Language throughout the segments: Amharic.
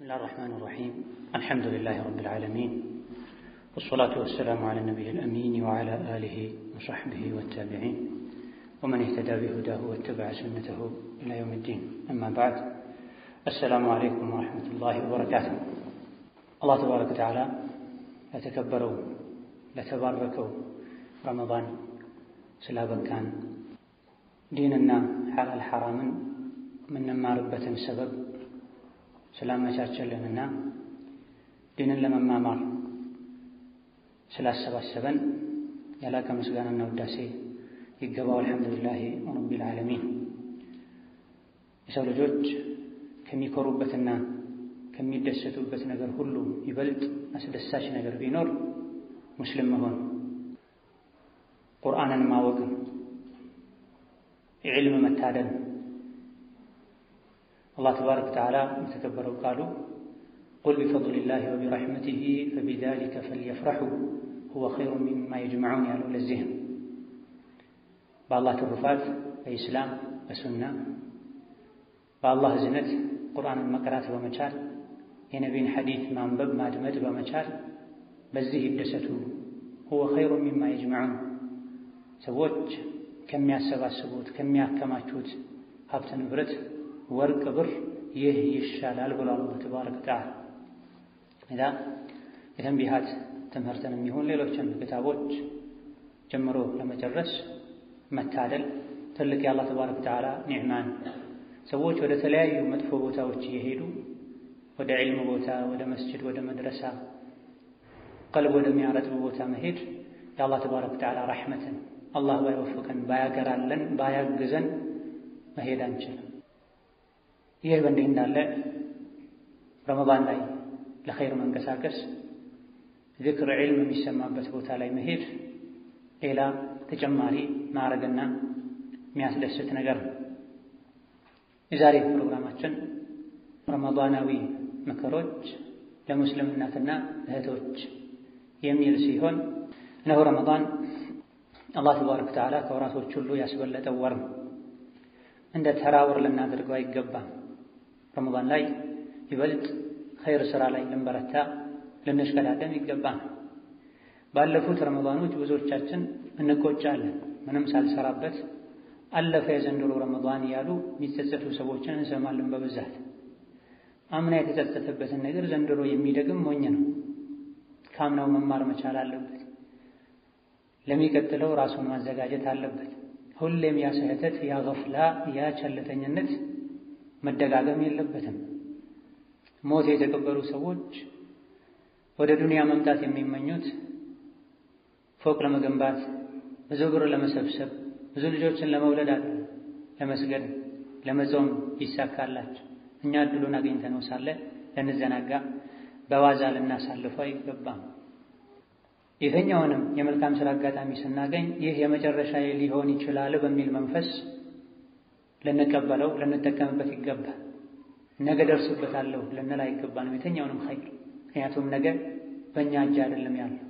الله الرحمن الرحيم الحمد لله رب العالمين والصلاة والسلام على النبي الأمين وعلى آله وصحبه والتابعين ومن اهتدى بهداه واتبع سنته إلى يوم الدين أما بعد السلام عليكم ورحمة الله وبركاته الله تبارك وتعالى لتكبروا لتباركوا رمضان ስላበቃን ዲንና ሐላል ሐራምን የምንማርበትን ሰበብ ስላመቻቸልንና ዲንን ለመማማር ስላሰባሰበን የላቀ ምስጋናና ውዳሴ ይገባው። አልሐምዱሊላህ ረቢል ዓለሚን። የሰው ልጆች ከሚኮሩበትና ከሚደሰቱበት ነገር ሁሉ ይበልጥ አስደሳች ነገር ቢኖር ሙስሊም መሆን ቁርአንን ማወቅን የዕልም መታደል አላህ ተባረከ ወተዓላ የተከበረው ቃሉ ቁል ቢፈድሊላሂ ወቢረሕመቲሂ ፈቢዛሊከ ፈልየፍረሑ ሁወ ኸይሩን ሚማ የጅመዑን ያለው ለዚህም በአላህ ትሩፋት በኢስላም በሱና በአላህ እዝነት ቁርአንን መቅራት በመቻል የነቢን ሐዲት ማንበብ ማድመጥ በመቻል በዚህ ይደሰቱ ሁወ ኸይሩን ሚማ የጅመዑን ሰዎች ከሚያሰባስቡት ከሚያከማቹት ሀብት ንብረት ወርቅ ብር ይህ ይሻላል ብሏል አላህ ተባረከ ወተዓላ። እዛ የተንቢሃት ትምህርትን የሚሆን ሌሎችን ክታቦች ጀምሮ ለመጨረስ መታደል ትልቅ የአላህ ተባረከ ወተዓላ ኒዕማን። ሰዎች ወደ ተለያዩ መጥፎ ቦታዎች እየሄዱ ወደ ዒልም ቦታ፣ ወደ መስጅድ፣ ወደ መድረሳ ቀልብ ወደሚያረጥብ ቦታ መሄድ የአላህ ተባረከ ወተዓላ ረሕመትን አላህ ባይወፍቀን ባያገራለን ባያግዘን መሄድ አንችልም። ይህ በእንዲህ እንዳለ ረመዳን ላይ ለኸይር መንቀሳቀስ ዝክር ዒልም የሚሰማበት ቦታ ላይ መሄድ ሌላ ተጨማሪ ማዕረግና የሚያስደስት ነገር ነው። የዛሬ ፕሮግራማችን ረመዳናዊ ምክሮች ለሙስሊም እናትና እህቶች የሚል ሲሆን እነሆ ረመዳን አላህ ተባረከ ወተዓላ ከወራቶች ሁሉ ያስበለጠው ወር ነው። እንደ ተራ ወር ልናደርገው አይገባም። ረመዳን ላይ ይበልጥ ኸይር ስራ ላይ ልንበረታ ልንሽቀዳደም ይገባል። ባለፉት ረመዳኖች ብዙዎቻችን እንቆጫለን። ምንም ሳልሰራበት አለፈ የዘንድሮ ረመዳን እያሉ የሚጸጸቱ ሰዎችን እንሰማለን በብዛት። አምና የተጸጸተበትን ነገር ዘንድሮ የሚደግም ሞኝ ነው። ከአምናው መማር መቻል አለበት። ለሚቀጥለው ራሱን ማዘጋጀት አለበት። ሁሌም ያ ስህተት፣ ያ ገፍላ፣ ያ ቸልተኝነት መደጋገም የለበትም። ሞት የተቀበሩ ሰዎች ወደ ዱንያ መምጣት የሚመኙት ፎቅ ለመገንባት ብዙ ብር ለመሰብሰብ ብዙ ልጆችን ለመውለድ አለ ለመስገድ ለመጾም ይሳካላቸው። እኛ እድሉን አግኝተነው ሳለ ልንዘናጋ በዋዛ ልናሳልፈው አይገባም። የትኛውንም የመልካም ሥራ አጋጣሚ ስናገኝ ይህ የመጨረሻ ሊሆን ይችላል በሚል መንፈስ ልንቀበለው ልንጠቀምበት ይገባል። ነገ ደርስበታለሁ ልንል አይገባንም የትኛውንም ኸይር። ምክንያቱም ነገ በእኛ እጅ አይደለም ያለው።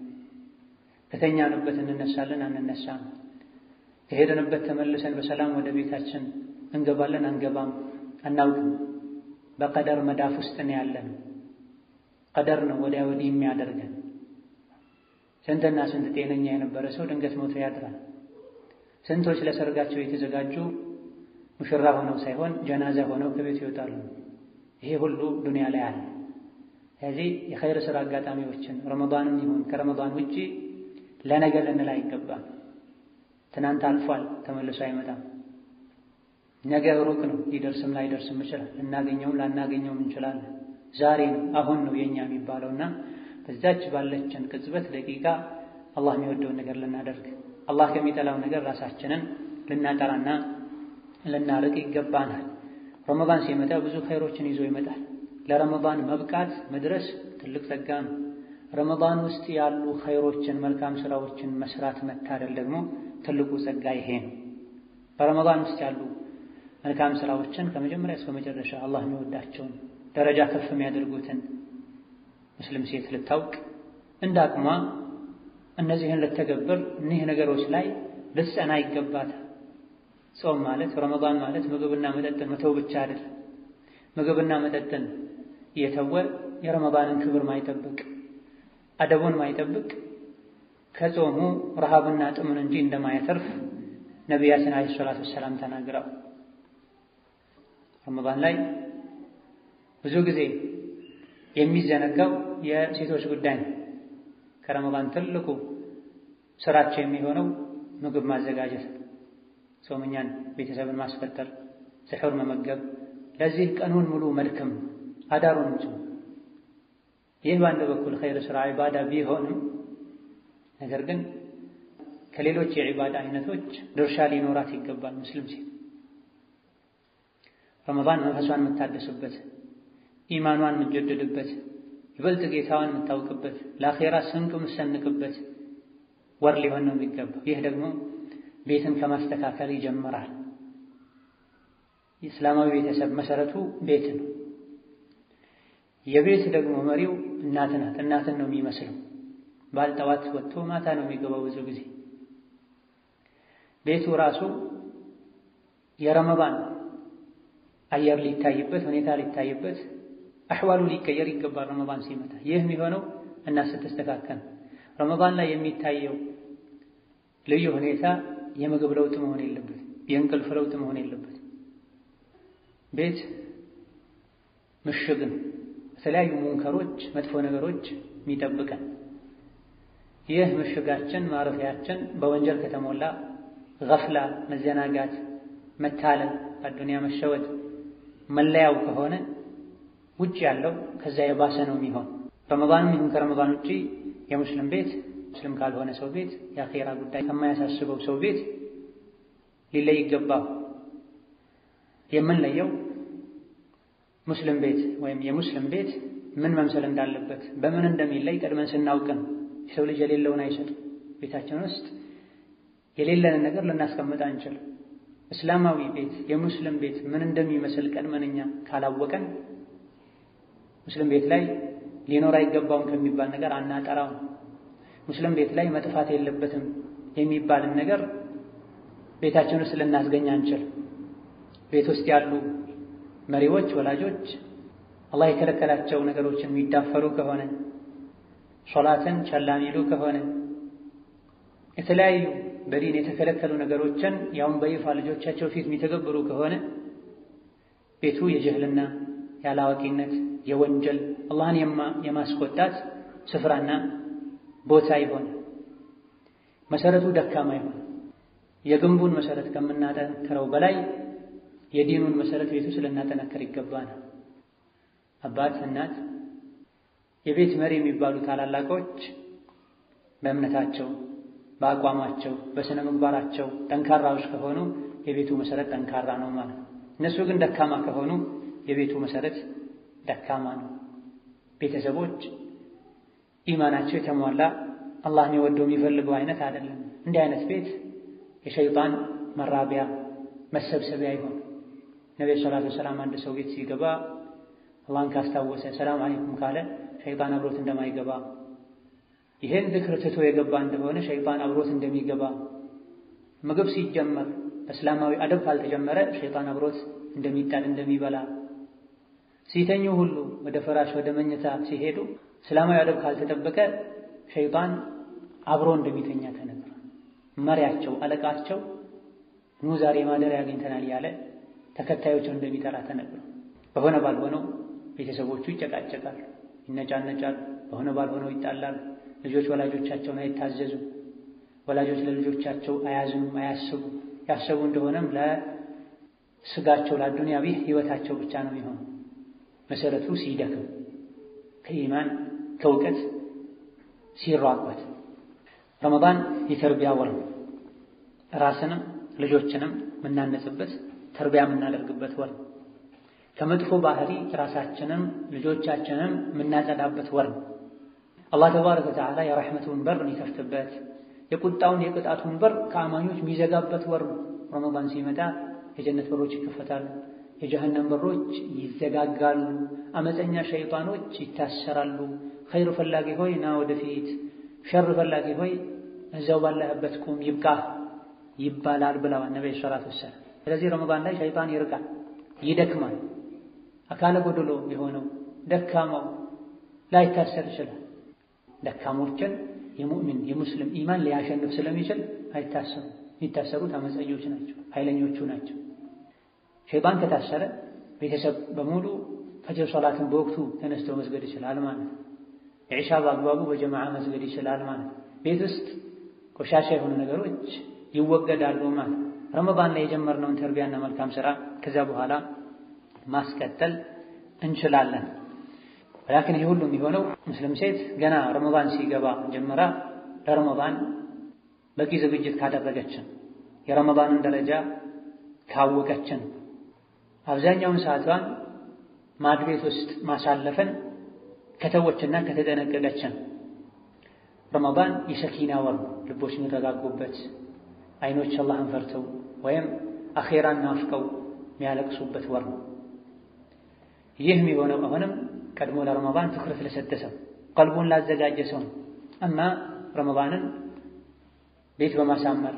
ከተኛንበት እንነሳለን አንነሳም፣ ከሄድንበት ተመልሰን በሰላም ወደ ቤታችን እንገባለን አንገባም አናውቅም። በቀደር መዳፍ ውስጥ ነው ያለነው። ቀደር ነው ወዲያ ወዲህ የሚያደርገን። ስንትና ስንት ጤነኛ የነበረ ሰው ድንገት ሞቶ ያድራል። ስንቶች ለሰርጋቸው የተዘጋጁ ሙሽራ ሆነው ሳይሆን ጀናዛ ሆነው ከቤት ይወጣሉ። ይሄ ሁሉ ዱንያ ላይ አለ። ስለዚህ የኸይር ሥራ አጋጣሚዎችን ረመዳንም ይሁን ከረመዳን ውጪ ለነገ ልንል አይገባም። ትናንት አልፏል፣ ተመልሶ አይመጣም። ነገ ሩቅ ነው፣ ሊደርስም ላይደርስም ይችላል። ልናገኘውም ላናገኘውም እንችላለን። ዛሬ ነው አሁን ነው የኛ የሚባለውና በዛች ባለችን ቅጽበት ደቂቃ አላህ የሚወደውን ነገር ልናደርግ አላህ ከሚጠላው ነገር ራሳችንን ልናጠራና ልናርቅ ይገባናል። ረመዳን ሲመጣ ብዙ ኸይሮችን ይዞ ይመጣል። ለረመዳን መብቃት መድረስ ትልቅ ጸጋ ነው። ረመዳን ውስጥ ያሉ ኸይሮችን መልካም ስራዎችን መስራት መታደል ደግሞ ትልቁ ጸጋ ይሄ ነው። በረመዳን ውስጥ ያሉ መልካም ስራዎችን ከመጀመሪያ እስከ መጨረሻ አላህ የሚወዳቸውን ደረጃ ከፍ የሚያደርጉትን ሙስሊም ሴት ልታውቅ እንደ አቅሟ እነዚህን ልተገብር እኒህ ነገሮች ላይ ልትጸና ይገባታል። ጾም ማለት ረመዳን ማለት ምግብና መጠጥን መተው ብቻ አይደል። ምግብና መጠጥን የተወ የረመዳንን ክብር ማይጠብቅ አደቡን ማይጠብቅ ከጾሙ ረሃብና ጥምን እንጂ እንደማያተርፍ ነቢያችን ዓለይሂ ሰላቱ ወሰላም ተናግረው ረመዳን ላይ ብዙ ጊዜ የሚዘነጋው የሴቶች ጉዳይ ነው። ከረመዳን ትልቁ ስራቸው የሚሆነው ምግብ ማዘጋጀት፣ ጾመኛን ቤተሰብን ማስፈጠር፣ ስሑር መመገብ፣ ለዚህ ቀኑን ሙሉ መድከም አዳሩን ጭ ይህ በአንድ በኩል ኸይር ስራ ዒባዳ ቢሆንም ነገር ግን ከሌሎች የዒባዳ አይነቶች ድርሻ ሊኖራት ይገባል። ሙስሊም ሴት ረመዳን መንፈሷን የምታደስበት፣ ኢማኗን የምትጀድድበት፣ ይበልጥ ጌታዋን የምታውቅበት፣ ለአኼራ ስንቅ የምትሰንቅበት ወር ሊሆን ነው የሚገባው። ይህ ደግሞ ቤትን ከማስተካከል ይጀምራል። የእስላማዊ ቤተሰብ መሰረቱ ቤት ነው። የቤት ደግሞ መሪው እናት ናት። እናትን ነው የሚመስለው። ባል ጠዋት ወጥቶ ማታ ነው የሚገባው። ብዙ ጊዜ ቤቱ ራሱ የረመዳን አየር ሊታይበት፣ ሁኔታ ሊታይበት፣ አሕዋሉ ሊቀየር ይገባል። ረመዳን ሲመጣ ይህ የሚሆነው እናት ስትስተካከል። ረመዳን ላይ የሚታየው ልዩ ሁኔታ የምግብ ለውጥ መሆን የለበት፣ የእንቅልፍ ለውጥ መሆን የለበት። ቤት ምሽግን የተለያዩ ሙንከሮች መጥፎ ነገሮች የሚጠብቀን ይህ ምሽጋችን ማረፊያችን በወንጀል ከተሞላ ገፍላ፣ መዘናጋት፣ መታለል፣ አዱንያ መሸወድ መለያው ከሆነ ውጭ ያለው ከዛ የባሰ ነው የሚሆን። ረመዳንም ይሁን ከረመዳን ውጪ የሙስሊም ቤት ሙስሊም ካልሆነ ሰው ቤት የአኼራ ጉዳይ ከማያሳስበው ሰው ቤት ሊለይ ይገባው። የምንለየው ሙስሊም ቤት ወይም የሙስሊም ቤት ምን መምሰል እንዳለበት በምን እንደሚለይ ቀድመን ስናውቅ ነው። የሰው ልጅ የሌለውን አይሰጥም። ቤታችን ውስጥ የሌለንን ነገር ልናስቀምጥ አንችልም። እስላማዊ ቤት የሙስሊም ቤት ምን እንደሚመስል ቀድመን እኛ ካላወቀን ሙስሊም ቤት ላይ ሊኖር አይገባውም ከሚባል ነገር አናጠራውም። ሙስሊም ቤት ላይ መጥፋት የለበትም የሚባልን ነገር ቤታችን ውስጥ ልናስገኝ አንችል። ቤት ውስጥ ያሉ መሪዎች፣ ወላጆች አላህ የከለከላቸው ነገሮችን የሚዳፈሩ ከሆነ ሶላትን ቸላ ሚሉ ከሆነ የተለያዩ በዲን የተከለከሉ ነገሮችን ያውን በይፋ ልጆቻቸው ፊት የሚተገብሩ ከሆነ ቤቱ የጅህልና ያላዋቂነት፣ የወንጀል አላህን የማስቆጣት ስፍራና ቦታ ይሆን። መሰረቱ ደካማ ይሆን። የግንቡን መሰረት ከምናጠነክረው በላይ የዲኑን መሰረት ቤቱ ስለናጠነክር ይገባናል። አባት፣ እናት፣ የቤት መሪ የሚባሉ ታላላቆች በእምነታቸው፣ በአቋማቸው፣ በስነ ምግባራቸው ጠንካራዎች ከሆኑ የቤቱ መሰረት ጠንካራ ነው ማለት ነው። እነሱ ግን ደካማ ከሆኑ የቤቱ መሰረት ደካማ ነው። ቤተሰቦች ኢማናቸው የተሟላ አላህን የወደው የሚፈልገው አይነት አይደለም። እንዲህ አይነት ቤት የሸይጣን መራቢያ መሰብሰቢያ ይሆን። ነቢዩ ሰላቱ ወሰላም አንድ ሰው ቤት ሲገባ አላህን ካስታወሰ ሰላም አለይኩም ካለ ሸይጣን አብሮት እንደማይገባ ይህን ዝክር ትቶ የገባ እንደሆነ ሸይጣን አብሮት እንደሚገባ ምግብ ሲጀመር እስላማዊ አደብ ካልተጀመረ ሸይጣን አብሮት እንደሚጣል እንደሚበላ ሲተኙ ሁሉ ወደ ፍራሽ ወደ መኝታ ሲሄዱ እስላማዊ አደብ ካልተጠበቀ ሸይጣን አብሮ እንደሚተኛ ተነግሯል። መሪያቸው አለቃቸው ኑ ዛሬ ማደሪያ አግኝተናል ያለ ተከታዮችን እንደሚጠራ ተነግሯል። በሆነ ባልሆነው ቤተሰቦቹ ይጨቃጨቃሉ፣ ይነጫነጫሉ። በሆነ ባልሆነው ይጣላሉ። ልጆች ወላጆቻቸውን አይታዘዙ፣ ወላጆች ለልጆቻቸው አያዝኑም፣ አያስቡ። ያሰቡ እንደሆነም ለስጋቸው ለአዱንያዊ ህይወታቸው ብቻ ነው የሚሆኑ። መሰረቱ ሲደክም ከኢማን ከእውቀት ሲራበት ረመዳን የተርቢያ ወር ነው። ራስንም ልጆችንም የምናነጽበት ተርቢያ የምናደርግበት ወር ነው። ከመጥፎ ባህሪ ራሳችንም ልጆቻችንም የምናጸዳበት ወር ነው። አላህ ተባረከ ወተዓላ የረሕመቱን በር የሚከፍትበት የቁጣውን የቅጣቱን በር ከአማኞች የሚዘጋበት ወር ነው። ረመዳን ሲመጣ የጀነት በሮች ይከፈታሉ፣ የጀሀነም በሮች ይዘጋጋሉ፣ አመፀኛ ሸይጣኖች ይታሰራሉ። ኸይር ፈላጊ ሆይ ና ወደፊት፣ ሸር ፈላጊ ሆይ እዛው ባለህበት ቁም ይብቃ ይባላል ብለዋል ነቢዩ ሰላቱ ወሰላም። ስለዚህ ረመዳን ላይ ሸይጣን ይርቃል፣ ይደክማል። አካለ ጎደሎ የሆነው ደካማው ላይታሰር ይችላል። ደካሞችን የሙእሚን የሙስሊም ኢማን ሊያሸንፍ ስለሚችል አይታሰሩ። የሚታሰሩት አመፀኞች ናቸው፣ ኃይለኞቹ ናቸው። ሸይጣን ከታሰረ ቤተሰብ በሙሉ ፈጅር ሶላትን በወቅቱ ተነስቶ መስገድ ይችላል ማለት ነው። የዒሻ በአግባቡ በጀማዓ መስገድ ይችላል ማለት ነው። ቤት ውስጥ ቆሻሻ የሆኑ ነገሮች ይወገዳሉ ማለት ነው። ረመዳን ላይ የጀመርነውን ተርቢያና መልካም ስራ ከዚያ በኋላ ማስቀጠል እንችላለን። ላኪን ይህ ሁሉ የሚሆነው ሙስሊም ሴት ገና ረመዳን ሲገባ ጀምራ ለረመዳን በቂ ዝግጅት ካደረገችን የረመዳንን ደረጃ ካወቀችን አብዛኛውን ሰዓቷን ማድቤት ውስጥ ማሳለፍን ከተወችና ከተጠነቀቀችን ረመዳን የሰኪና ወር ልቦች የሚረጋጉበት አይኖች አላህን ፈርተው ወይም አኼራን ናፍቀው የሚያለቅሱበት ወር ነው። ይህ የሚሆነው አሁንም ቀድሞ ለረመዳን ትኩረት ለሰጠ ሰው ቀልቡን ላዘጋጀ ሰው ነው። እማ ረመዳንን ቤት በማሳመር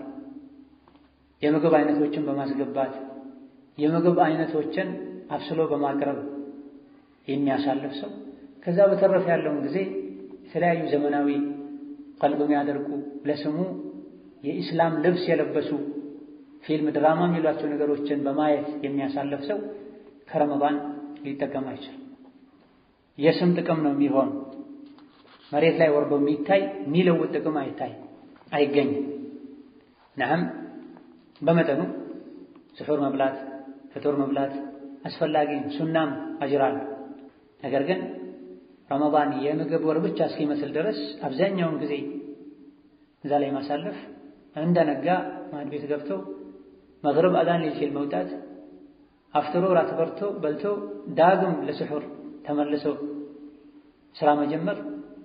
የምግብ አይነቶችን በማስገባት የምግብ አይነቶችን አብስሎ በማቅረብ የሚያሳልፍ ሰው ከዛ በተረፈ ያለውን ጊዜ የተለያዩ ዘመናዊ ቀልብ የሚያደርጉ ለስሙ የኢስላም ልብስ የለበሱ ፊልም፣ ድራማ የሚሏቸው ነገሮችን በማየት የሚያሳልፍ ሰው ከረመዳን ሊጠቀም አይችልም። የስም ጥቅም ነው የሚሆን መሬት ላይ ወርዶ የሚታይ የሚለውጥ ጥቅም አይታይ አይገኝም። ነዓም በመጠኑ ስሑር መብላት ፍጡር መብላት አስፈላጊ ሱናም አጅራል። ነገር ግን ረመዳን የምግብ ወር ብቻ እስኪመስል ድረስ አብዛኛውን ጊዜ እዛ ላይ ማሳለፍ እንደነጋ ማዕድ ቤት ገብቶ መግሪብ አዛን ሊል ሲል መውጣት አፍጥሮ ራት በርቶ በልቶ ዳግም ለስሑር ተመልሶ ስራ መጀመር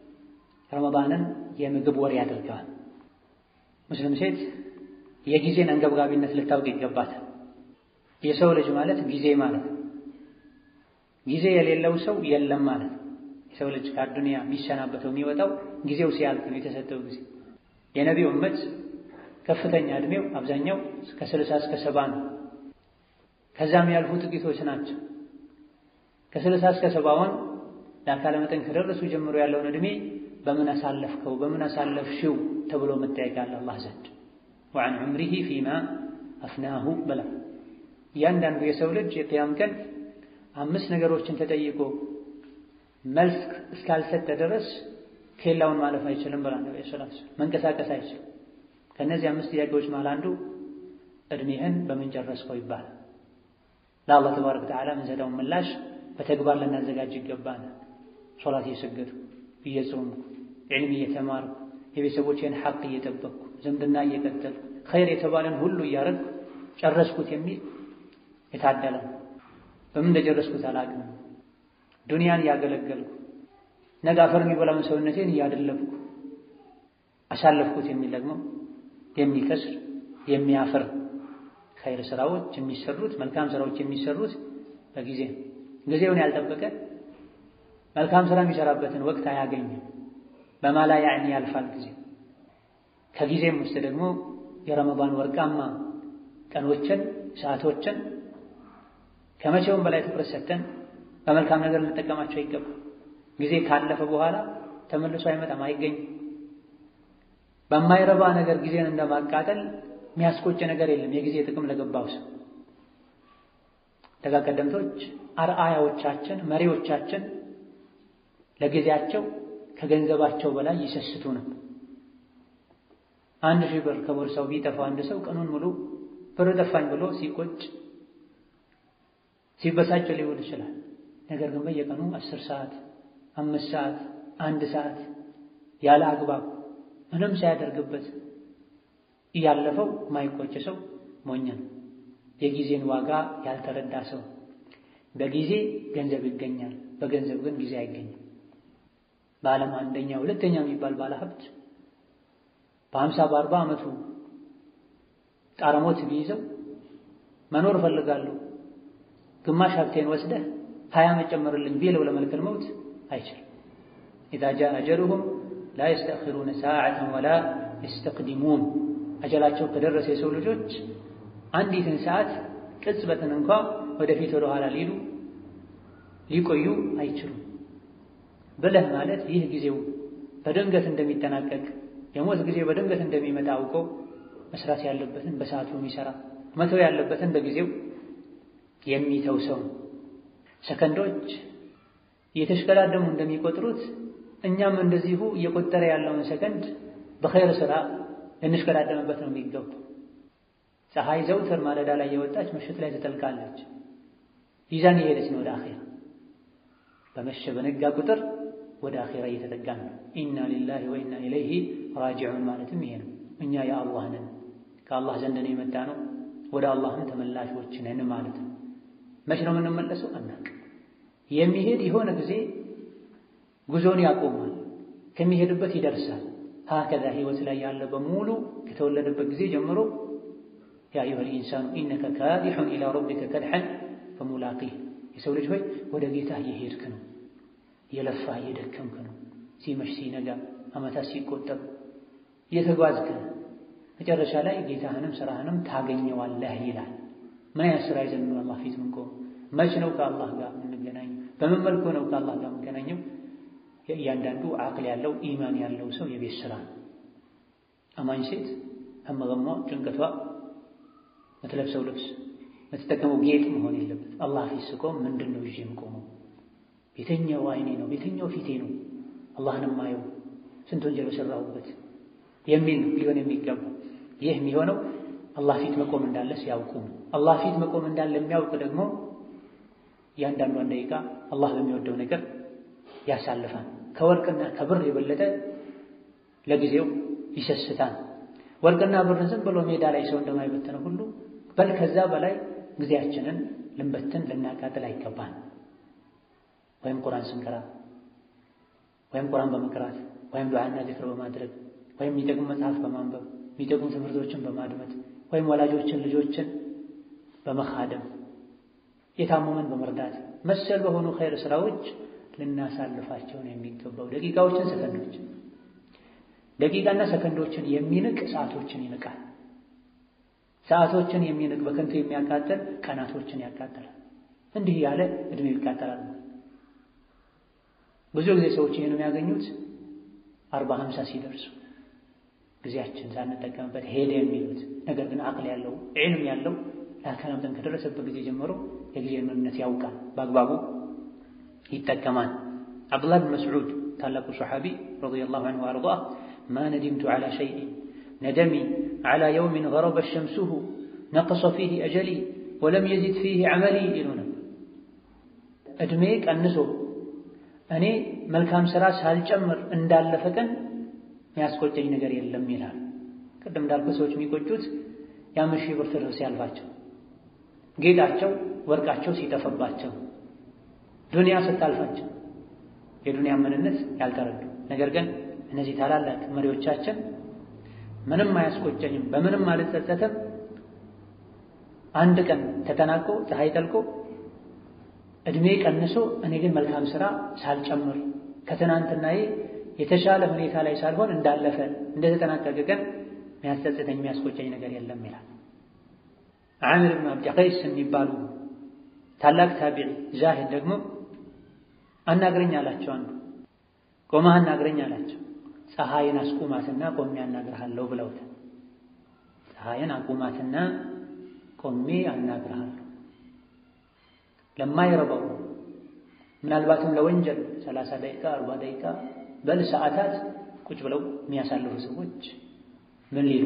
ረመዳንን የምግብ ወር ያደርገዋል። ሙስሊም ሴት የጊዜን አንገብጋቢነት ልታውቅ ይገባታል። የሰው ልጅ ማለት ጊዜ ማለት ነው። ጊዜ የሌለው ሰው የለም ማለት ነው። የሰው ልጅ ከአዱንያ የሚሰናበተው የሚወጣው ጊዜው ሲያልቅ ነው፣ የተሰጠው ጊዜ። የነቢዩ እመት ከፍተኛ ዕድሜው አብዛኛው ከስልሳ እስከ ሰባ ነው። ከዛም ያልፉ ጥቂቶች ናቸው። ከስልሳ እስከ ሰባውን ለአካለ መጠን ከደረሱ ጀምሮ ያለውን ዕድሜ በምን አሳለፍከው በምን አሳለፍሽው ተብሎ መጠየቅ አለ አላህ ዘንድ ወዐን ዑምሪሂ ፊማ አፍናሁ በላ እያንዳንዱ የሰው ልጅ የቅያም ቀን አምስት ነገሮችን ተጠይቆ መልስ እስካልሰጠ ድረስ ኬላውን ማለፍ አይችልም ብላ ነብዩ ሰለላሁ ዐለይሂ ወሰለም መንቀሳቀስ አይችልም። ከእነዚህ አምስት ጥያቄዎች መሃል አንዱ እድሜህን በምን ጨረስከው ይባላል። ለአላህ ተባረከ ወተዓላ የምንሰጠውን ምላሽ በተግባር ልናዘጋጅ ይገባል። ሶላት እየሰገድኩ እየጾምኩ፣ ዕልም እየተማርኩ፣ የቤተሰቦቼን ሐቅ እየጠበቅኩ፣ ዝምድና እየቀጠልኩ፣ ኸይር የተባለን ሁሉ እያረግኩ ጨረስኩት የሚል የታደለ በምን እንደጨረስኩት አላውቅም። ዱንያን እያገለገልኩ ነገ አፈር የሚበላውን ሰውነቴን እያደለብኩ አሳለፍኩት የሚል ደግሞ የሚከስር የሚያፍር ኸይር ስራዎች የሚሰሩት መልካም ስራዎች የሚሰሩት በጊዜ ጊዜውን ያልጠበቀ መልካም ስራ የሚሰራበትን ወቅት አያገኝም። በማላ ያዕኒ ያልፋል ጊዜ። ከጊዜም ውስጥ ደግሞ የረመዳን ወርቃማ ቀኖችን ሰዓቶችን ከመቼውም በላይ ትኩረት ሰጥተን በመልካም ነገር ልንጠቀማቸው ይገባል። ጊዜ ካለፈ በኋላ ተመልሶ አይመጣም፣ አይገኝም። በማይረባ ነገር ጊዜን እንደማቃጠል የሚያስቆጭ ነገር የለም። የጊዜ ጥቅም ለገባው ሰው ደጋ ቀደምቶች አርአያዎቻችን፣ መሪዎቻችን ለጊዜያቸው ከገንዘባቸው በላይ ይሰስቱ ነው። አንድ ሺህ ብር ከቦርሳው ቢጠፋው አንድ ሰው ቀኑን ሙሉ ብር ጠፋኝ ብሎ ሲቆጭ ሲበሳጭ ሊውል ይችላል። ነገር ግን በየቀኑ አስር ሰዓት አምስት ሰዓት አንድ ሰዓት ያለ አግባብ ምንም ሳያደርግበት እያለፈው ማይቆጭ ሰው ሞኝ ነው። የጊዜን ዋጋ ያልተረዳ ሰው። በጊዜ ገንዘብ ይገኛል፣ በገንዘብ ግን ጊዜ አይገኝም። በዓለም አንደኛ ሁለተኛ የሚባል ባለ ሀብት በሀምሳ በአርባ ዓመቱ ጣረሞት ቢይዘው መኖር እፈልጋለሁ ግማሽ ሀብቴን ወስደህ ሀያ መጨመርልኝ ቢለው ለመልከል መውት አይችልም። ኢዛ ጃአ አጀሉሁም ላ የስተእኽሩነ ሰዓተን ወላ የስተቅዲሙን። አጀላቸው ከደረሰ የሰው ልጆች አንዲትን ሰዓት ቅጽበትን እንኳ ወደፊት ወደ ኋላ ሊሉ ሊቆዩ አይችሉም። ብለህ ማለት ይህ ጊዜው በድንገት እንደሚጠናቀቅ የሞት ጊዜ በድንገት እንደሚመጣ አውቆ መስራት ያለበትን በሰዓቱ የሚሰራ መተው ያለበትን በጊዜው የሚተው ሰው ሰከንዶች እየተሽቀዳደሙ እንደሚቆጥሩት እኛም እንደዚሁ እየቆጠረ ያለውን ሰከንድ በኸይር ስራ ልንሽቀዳደምበት ነው የሚገቡ። ፀሐይ ዘውትር ማለዳ ላይ የወጣች ምሽት ላይ ትጠልቃለች። ይዛን የሄደች ነው ወደ አኼራ። በመሸ በነጋ ቁጥር ወደ አኼራ እየተጠጋን ነው። ኢና ሊላሂ ወኢና ኢለይሂ ራጂዑን ማለትም ይሄ ነው። እኛ የአላህ ነን፣ ከአላህ ዘንድ ነው የመጣ ነው፣ ወደ አላህም ተመላሾች ነን ማለት ነው። መች ነው የምንመለሰው? አናቅ የሚሄድ የሆነ ጊዜ ጉዞን ያቆማል፣ ከሚሄድበት ይደርሳል። ሀከዛ ህይወት ላይ ያለ በሙሉ ከተወለደበት ጊዜ ጀምሮ ያ አዩሀል ኢንሳኑ ኢነከ ካዲሑን ኢላ ረቢከ ከድሐን ፈሙላቂህ የሰው ልጅ ሆይ ወደ ጌታ እየሄድክ ነው፣ እየለፋህ እየደከምክ ነው። ሲመሽ ሲነጋ ዓመታት ሲቆጠሩ እየተጓዝክ ነው። መጨረሻ ላይ ጌታህንም ስራህንም ታገኘዋለህ ይላል። ምን አይነት ስራ ይዘን ነው አላህ ፊት ምንቆም? መች ነው ከአላህ ጋር የምንገናኘው? በምን መልኩ ነው ከአላህ ጋር የምንገናኘው? የእያንዳንዱ አቅል ያለው ኢማን ያለው ሰው የቤት ስራ አማኝ ሴት ህመገሟ ጭንቀቷ የምትለብሰው ልብስ የምትጠቀመው ጌጥ መሆን የለበት። አላህ ፊት ስቆም ምንድን ነው ይዤ የምቆመው? ቤተኛው አይኔ ነው ቤተኛው ፊቴ ነው አላህን ማየው ስንት ወንጀል በሰራሁበት የሚል ሊሆን የሚገባው። ይህ የሚሆነው አላህ ፊት መቆም እንዳለ ሲያውቁ ነው። አላህ ፊት መቆም እንዳለ የሚያውቅ ደግሞ እያንዳንዷን ደቂቃ አላህ በሚወደው ነገር ያሳልፋል። ከወርቅና ከብር የበለጠ ለጊዜው ይሰስታል። ወርቅና ብርን ዝም ብሎ ሜዳ ላይ ሰው እንደማይበትነው ሁሉ በል ከዛ በላይ ጊዜያችንን ልንበትን ልናቃጥል አይገባን። ወይም ቁርአን ስንቀራ ወይም ቁርአን በመቅራት ወይም ዱዓና ዚክር በማድረግ ወይም የሚጠቅሙ መጽሐፍ በማንበብ የሚጠቅሙ ትምህርቶችን በማድመጥ ወይም ወላጆችን ልጆችን በመኻደም የታመመን በመርዳት መሰል በሆኑ ኸይር ስራዎች ልናሳልፋቸው ነው የሚገባው። ደቂቃዎችን፣ ሰከንዶች ደቂቃና ሰከንዶችን የሚንቅ ሰዓቶችን ይንቃል። ሰዓቶችን የሚንቅ በከንቱ የሚያቃጥል ቀናቶችን ያቃጥላል። እንዲህ ያለ እድሜው ይቃጠላል። ብዙ ጊዜ ሰዎች ይህን የሚያገኙት አርባ ሀምሳ ሲደርሱ ጊዜያችን ሳንጠቀምበት ሄደ የሚሉት ነገር ግን አቅል ያለው ዒልም ያለው ለአካል መጠን ከደረሰበት ጊዜ ጀምሮ የጊዜ ምንነት ያውቃል፣ በአግባቡ ይጠቀማል። አብዱላህ ብን መስዑድ ታላቁ ሰሓቢ ረዲየላሁ ዐንሁ ወአርዳህ ማ ነዲምቱ ዐላ ሸይኢን ነደሚ ዐላ የውሚን ገረበ ሸምሱሁ ነቀሰ ፊህ አጀሊ ወለም የዚድ ፊህ ዐመሊ ይሉ ነበር። ዕድሜ ቀንሶ እኔ መልካም ሥራ ሳልጨምር እንዳለፈ ቀን የሚያስቆጨኝ ነገር የለም ይላል። ቅድም እንዳልኩ ሰዎች የሚቆጩት የአምስት ሺህ ብር ትርፍ ሲያልፋቸው፣ ጌጣቸው ወርቃቸው ሲጠፈባቸው፣ ዱንያ ስታልፋቸው የዱንያ ምንነት ያልተረዱ ነገር ግን እነዚህ ታላላቅ መሪዎቻችን ምንም አያስቆጨኝም፣ በምንም አልጸጸትም፣ አንድ ቀን ተጠናቆ ፀሐይ ጠልቆ እድሜ ቀንሶ እኔ ግን መልካም ሥራ ሳልጨምር ከትናንትናዬ የተሻለ ሁኔታ ላይ ሳልሆን እንዳለፈ እንደተጠናቀቀ ቀን የሚያስጸጽተኝ የሚያስቆጨኝ ነገር የለም ይላል። ዓሚር ብን አብዲ ቀይስ የሚባሉ ታላቅ ታቢዒ ዛሂድ ደግሞ አናግረኝ አላቸው። አንዱ ቆመህ አናግረኝ አላቸው። ፀሐይን አስቁማትና ቆሜ አናግርሃለሁ ብለውታል። ፀሐይን አቁማትና ቆሜ አናግርሃለሁ ለማይረባው ምናልባትም ለወንጀል ሰላሳ ደቂቃ አርባ ደቂቃ በል ሰዓታት ቁጭ ብለው የሚያሳልፉ ሰዎች ምን ሊሉ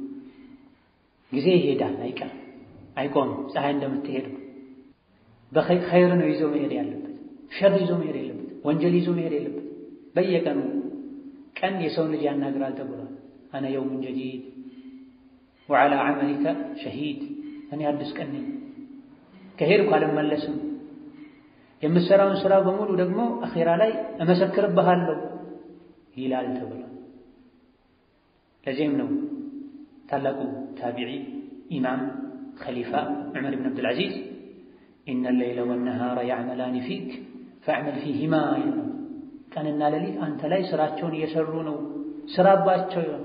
ጊዜ ይሄዳል፣ አይቀርም፣ አይቆምም። ፀሐይ እንደምትሄድ በኸይር ነው ይዞ መሄድ ያለበት፣ ሸር ይዞ መሄድ የለበት፣ ወንጀል ይዞ መሄድ የለበት። በየቀኑ ቀን የሰውን ልጅ ያናግራል ተብሏል። አነ የውሙን ጀዲድ ወዓላ ዐመሊከ ሸሂድ፣ እኔ አዲስ ቀን ነኝ ከሄድኩ አልመለስም። የምትሰራውን ስራ በሙሉ ደግሞ አኼራ ላይ እመሰክርብሃለሁ ይላል ተብሏል። ለዚህም ነው ታላቁ ታቢዒ ኢማም ኸሊፋ ዑመር ብን አብዱልዓዚዝ ኢነ ሌይለ ወነሃረ ያዕመላኒ ፊክ ፈዕመል ፊሂማ ይሉ ቀንና ሌሊት አንተ ላይ ስራቸውን እየሰሩ ነው፣ ስራባቸው ይሆን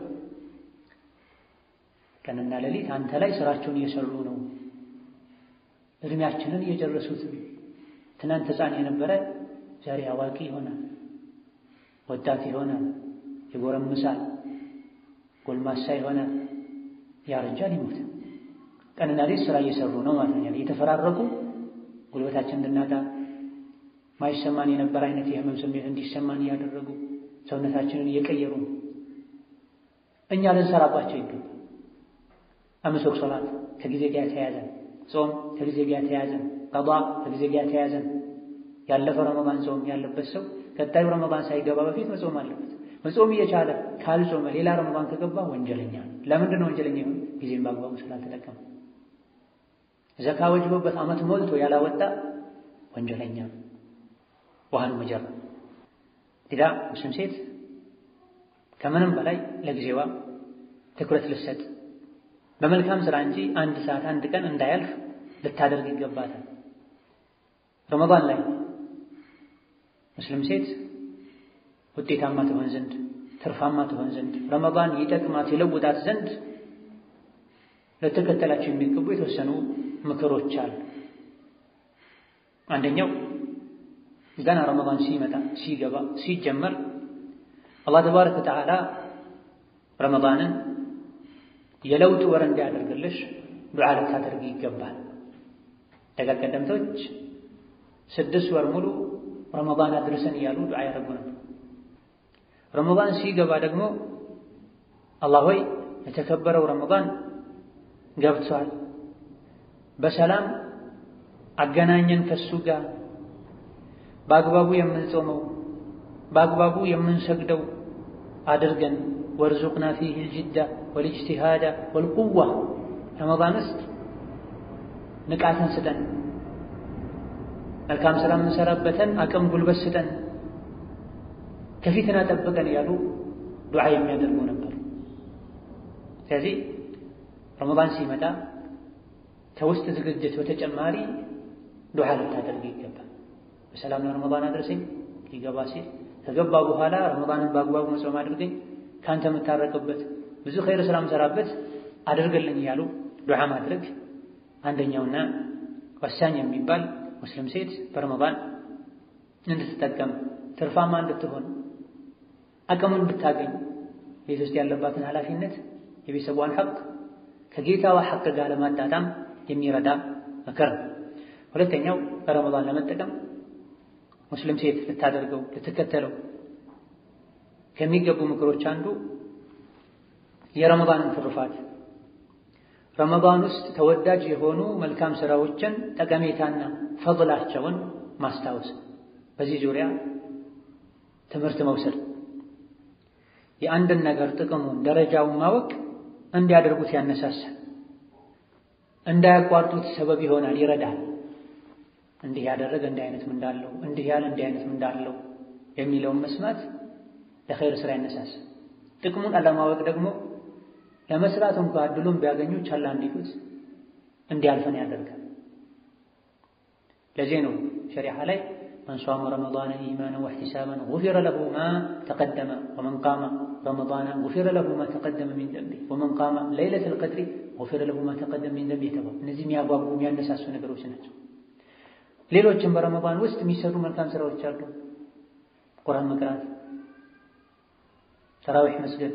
ቀንና ሌሊት አንተ ላይ ስራቸውን እየሰሩ ነው። እድሜያችንን እየጨረሱት ትናንት ሕፃን የነበረ ዛሬ አዋቂ ይሆናል። ወጣት የሆነ ይጎረምሳል፣ ጎልማሳ የሆነ ያረጃል፣ ይሞታል። ቀንና ሌት ስራ እየሰሩ ነው ማለት ነው። እየተፈራረቁ ጉልበታችን እንድናጣ ማይሰማን የነበር አይነት የህመም ስሜት እንዲሰማን እያደረጉ ሰውነታችንን እየቀየሩ ነው። እኛ ልንሰራባቸው ይገባል። አምስት ወቅት ሶላት ከጊዜ ጋር ተያያዘን፣ ጾም ከጊዜ ጋር ተያያዘን፣ ቀዷ ከጊዜ ጋር ተያያዘን። ያለፈ ረመዳን ጾም ያለበት ሰው ቀጣዩ ረመዳን ሳይገባ በፊት መጾም አለበት። መጾም እየቻለ ካልጾመ ሌላ ረመዳን ከገባ ወንጀለኛ ነው። ለምንድን ነው ወንጀለኛ ይሆን? ጊዜም በአግባቡ ስላልተጠቀመ። ዘካ ወጅቦበት ዓመት ሞልቶ ያላወጣ ወንጀለኛ ነው። ዋህኑ መጀር ሌላ ሙስሊም ሴት ከምንም በላይ ለጊዜዋ ትኩረት ልሰጥ በመልካም ስራ እንጂ አንድ ሰዓት አንድ ቀን እንዳያልፍ ልታደርግ ይገባታል። ረመዳን ላይ ሙስሊም ሴት ውጤታማ ትሆን ዘንድ ትርፋማ ትሆን ዘንድ ረመዳን ይጠቅማት ይለውጣት ዘንድ ልትከተላቸው የሚገቡ የተወሰኑ ምክሮች አሉ። አንደኛው ገና ረመዳን ሲመጣ ሲገባ ሲጀመር አላህ ተባረከ ወተዓላ ረመዳንን የለውጥ ወር እንዲያደርግልሽ ዱዓ ልታደርግ ይገባል። ደጋግ ቀደምቶች ስድስት ወር ሙሉ ረመዳን አድርሰን እያሉ ዱዓ ያደርጉ ነበር። ረመዳን ሲገባ ደግሞ አላህ ሆይ የተከበረው ረመዳን ገብቷል፣ በሰላም አገናኘን ከሱ ጋር በአግባቡ የምንጾመው በአግባቡ የምንሰግደው አድርገን ወርዙቅና ፊህ ልጅዳ ወልእጅቲሃዳ ወልቁዋ ረመዳን ውስጥ ንቃትን ስጠን፣ መልካም ሥራ የምንሰራበትን አቅም ጉልበት ስጠን፣ ከፊትና ጠብቀን እያሉ ዱዓ የሚያደርጉ ነበር። ስለዚህ ረመዳን ሲመጣ ከውስጥ ዝግጅት በተጨማሪ ዱዓ ልታደርግ ይገባል። በሰላም ለረመዳን አድርሰኝ ሊገባ ሲል ከገባ በኋላ ረመዳንን በአግባቡ መጾም አድርገኝ ከአንተ የምታረቅበት ብዙ ኸይር ስራ የምሰራበት አድርግልኝ እያሉ ዱዓ ማድረግ አንደኛውና ወሳኝ የሚባል ሙስሊም ሴት በረመዳን እንድትጠቀም ትርፋማ እንድትሆን አቅሙን እንድታገኝ ቤት ውስጥ ያለባትን ኃላፊነት የቤተሰቧን ሐቅ ከጌታዋ ሐቅ ጋር ለማጣጣም የሚረዳ ምክር ነው። ሁለተኛው በረመዳን ለመጠቀም ሙስሊም ሴት ልታደርገው ልትከተለው ከሚገቡ ምክሮች አንዱ የረመዳንን ትሩፋት ረመዳን ውስጥ ተወዳጅ የሆኑ መልካም ስራዎችን ጠቀሜታና ፈضላቸውን ማስታወስ፣ በዚህ ዙሪያ ትምህርት መውሰድ፣ የአንድን ነገር ጥቅሙን ደረጃውን ማወቅ እንዲያደርጉት ያነሳሳል፣ እንዳያቋርጡት ሰበብ ይሆናል፣ ይረዳል። እንዲህ ያደረገ እንዲህ አይነት ምን እንዳለው እንዲህ ያለ እንዲህ አይነት ምን እንዳለው የሚለውን መስማት ለኸይር ስራ ያነሳሳል። ጥቅሙን አለማወቅ ደግሞ ለመስራት እንኳ እድሉን ቢያገኙ ቻላ እንዲሉት እንዲያልፈን ያደርጋል። ለዚህ ነው ሸሪዓ ላይ መን ሷመ ረመዳነ ኢማናን ወሕቲሳባን ጉፊረ ለሁ ማ ተቀደመ ወመን ቃመ ረመዳነ ጉፊረ ለሁ ማ ተቀደመ ሚን ደንቢ ወመን ቃመ ለይለተል ቀድሪ ጉፊረ ለሁ ማ ተቀደመ ሚን ደንቢ የተባሉ እነዚህ የሚያጓጉ የሚያነሳሱ ነገሮች ናቸው። ሌሎችም በረመዳን ውስጥ የሚሰሩ መልካም ስራዎች አሉ። ቁርአን መቅራት፣ ተራዊሕ መስገድ፣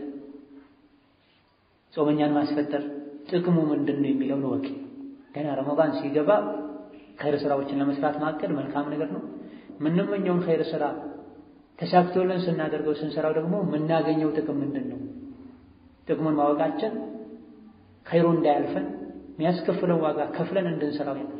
ጾመኛን ማስፈጠር ጥቅሙ ምንድን ነው የሚለውን ወቂ ገና ረመዳን ሲገባ ኸይር ስራዎችን ለመስራት ማቀድ መልካም ነገር ነው። የምንመኘውን ኸይር ስራ ተሳክቶልን ስናደርገው ስንሰራው ደግሞ የምናገኘው ጥቅም ምንድን ነው? ጥቅሙን ማወቃችን ኸይሩ እንዳያልፈን የሚያስከፍለው ዋጋ ከፍለን እንድንሰራው ያደርጋል።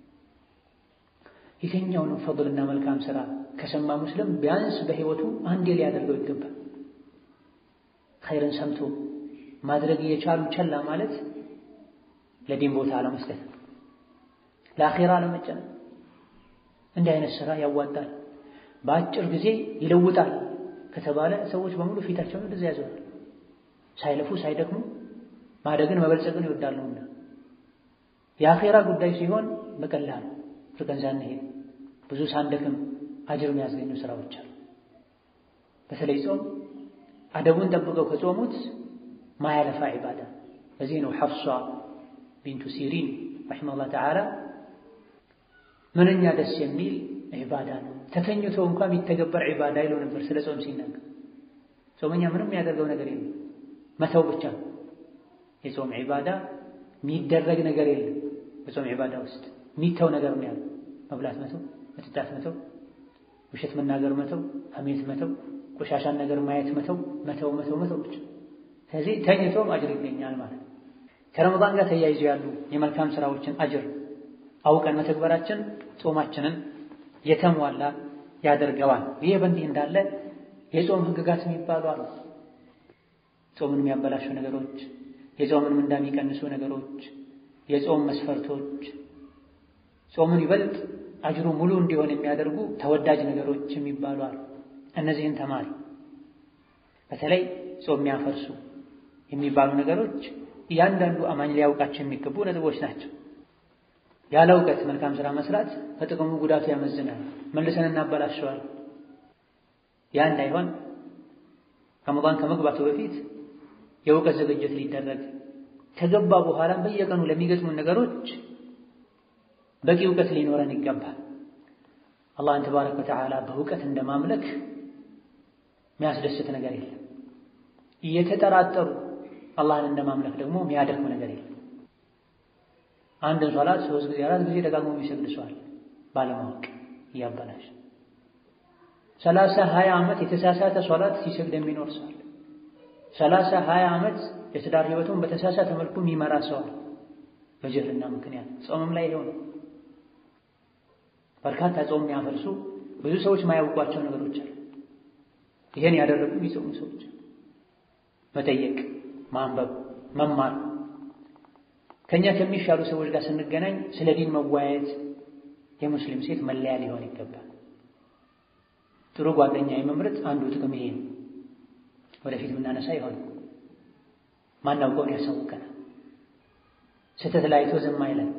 የትኛውንም ፈضልና መልካም ስራ ከሰማ ሙስሊም ቢያንስ በህይወቱ አንዴ ሊያደርገው ይገባል። ኸይርን ሰምቶ ማድረግ እየቻሉ ቸላ ማለት ለዲን ቦታ አለመስጠት፣ ለአኼራ አለመጨነቅ። እንዲህ አይነት ስራ ያዋጣል፣ በአጭር ጊዜ ይለውጣል ከተባለ ሰዎች በሙሉ ፊታቸውን እንደዚያ ያዘዋል። ሳይለፉ ሳይደክሙ ማደግን መበልጸግን ይወዳሉና የአኼራ ጉዳይ ሲሆን በቀላሉ ርቀን ሳንሄድ ብዙ ሳንደክም አጅር የሚያስገኙ ስራዎች አሉ። በተለይ ጾም አደቡን ጠብቀው ከጾሙት ማያለፋ ዒባዳ። በዚህ ነው ሐፍሷ ቢንቱ ሲሪን ረሒመሁላህ ተዓላ ምንኛ ደስ የሚል ዒባዳ ነው ተተኝቶ እንኳን የሚተገበር ዒባዳ ይለው ነበር ስለ ጾም ሲናገር። ጾመኛ ምንም የሚያደርገው ነገር የለም መተው ብቻ ነው። የጾም ዒባዳ የሚደረግ ነገር የለም። በጾም ዒባዳ ውስጥ የሚተው ነገር ነው ያለው። መብላት መተው፣ መጠጣት መተው፣ ውሸት መናገር መተው፣ ሐሜት መተው፣ ቆሻሻን ነገር ማየት መተው፣ መተው መተው መተው ብቻ። ስለዚህ ተኝቶም አጅር ይገኛል ማለት ነው። ከረመዳን ጋር ተያይዞ ያሉ የመልካም ስራዎችን አጅር አውቀን መተግበራችን ጾማችንን የተሟላ ያደርገዋል። ይህ በእንዲህ እንዳለ የጾም ህግጋት የሚባሉ አሉ። ጾምን የሚያበላሹ ነገሮች፣ የጾምን ምንዳ የሚቀንሱ ነገሮች፣ የጾም መስፈርቶች፣ ጾምን ይበልጥ አጅሩ ሙሉ እንዲሆን የሚያደርጉ ተወዳጅ ነገሮች የሚባሉ አሉ። እነዚህን ተማሪ። በተለይ ጾም የሚያፈርሱ የሚባሉ ነገሮች እያንዳንዱ አማኝ ሊያውቃቸው የሚገቡ ነጥቦች ናቸው። ያለ እውቀት መልካም ስራ መስራት ከጥቅሙ ጉዳቱ ያመዝናል፣ መልሰን እናበላሸዋል። ያ እንዳይሆን ረመዳን ከመግባቱ በፊት የእውቀት ዝግጅት ሊደረግ ከገባ በኋላም በየቀኑ ለሚገጥሙ ነገሮች በቂ እውቀት ሊኖረን ይገባል። አላህን ተባረከ ወተዓላ በእውቀት እንደማምለክ የሚያስደስት ነገር የለም። እየተጠራጠሩ አላህን እንደማምለክ ደግሞ የሚያደክም ነገር የለም። አንድን ሶላት ሶስት ጊዜ አራት ጊዜ ደጋግሞ የሚሰግድ ሰዋል ባለማወቅ እያበላሽ ሰላሳ ሀያ ዓመት የተሳሳተ ሶላት ሲሰግድ የሚኖር ሰዋል። ሰላሳ ሀያ ዓመት የትዳር ህይወቱን በተሳሳተ መልኩ የሚመራ ሰዋል በጅህልና ምክንያት ጾምም ላይ ይሆን በርካታ ጾም የሚያፈርሱ ብዙ ሰዎች ማያውቋቸው ነገሮች አሉ። ይሄን ያደረጉ የሚጾሙ ሰዎች መጠየቅ፣ ማንበብ፣ መማር ከኛ ከሚሻሉ ሰዎች ጋር ስንገናኝ ስለ ዲን መወያየት የሙስሊም ሴት መለያ ሊሆን ይገባል። ጥሩ ጓደኛ የመምረጥ አንዱ ጥቅም ይሄ ነው። ወደፊት የምናነሳ ይሆን ማናውቀውን ያሳውቀናል። ስህተት ላይ አይቶ ዝም አይለን።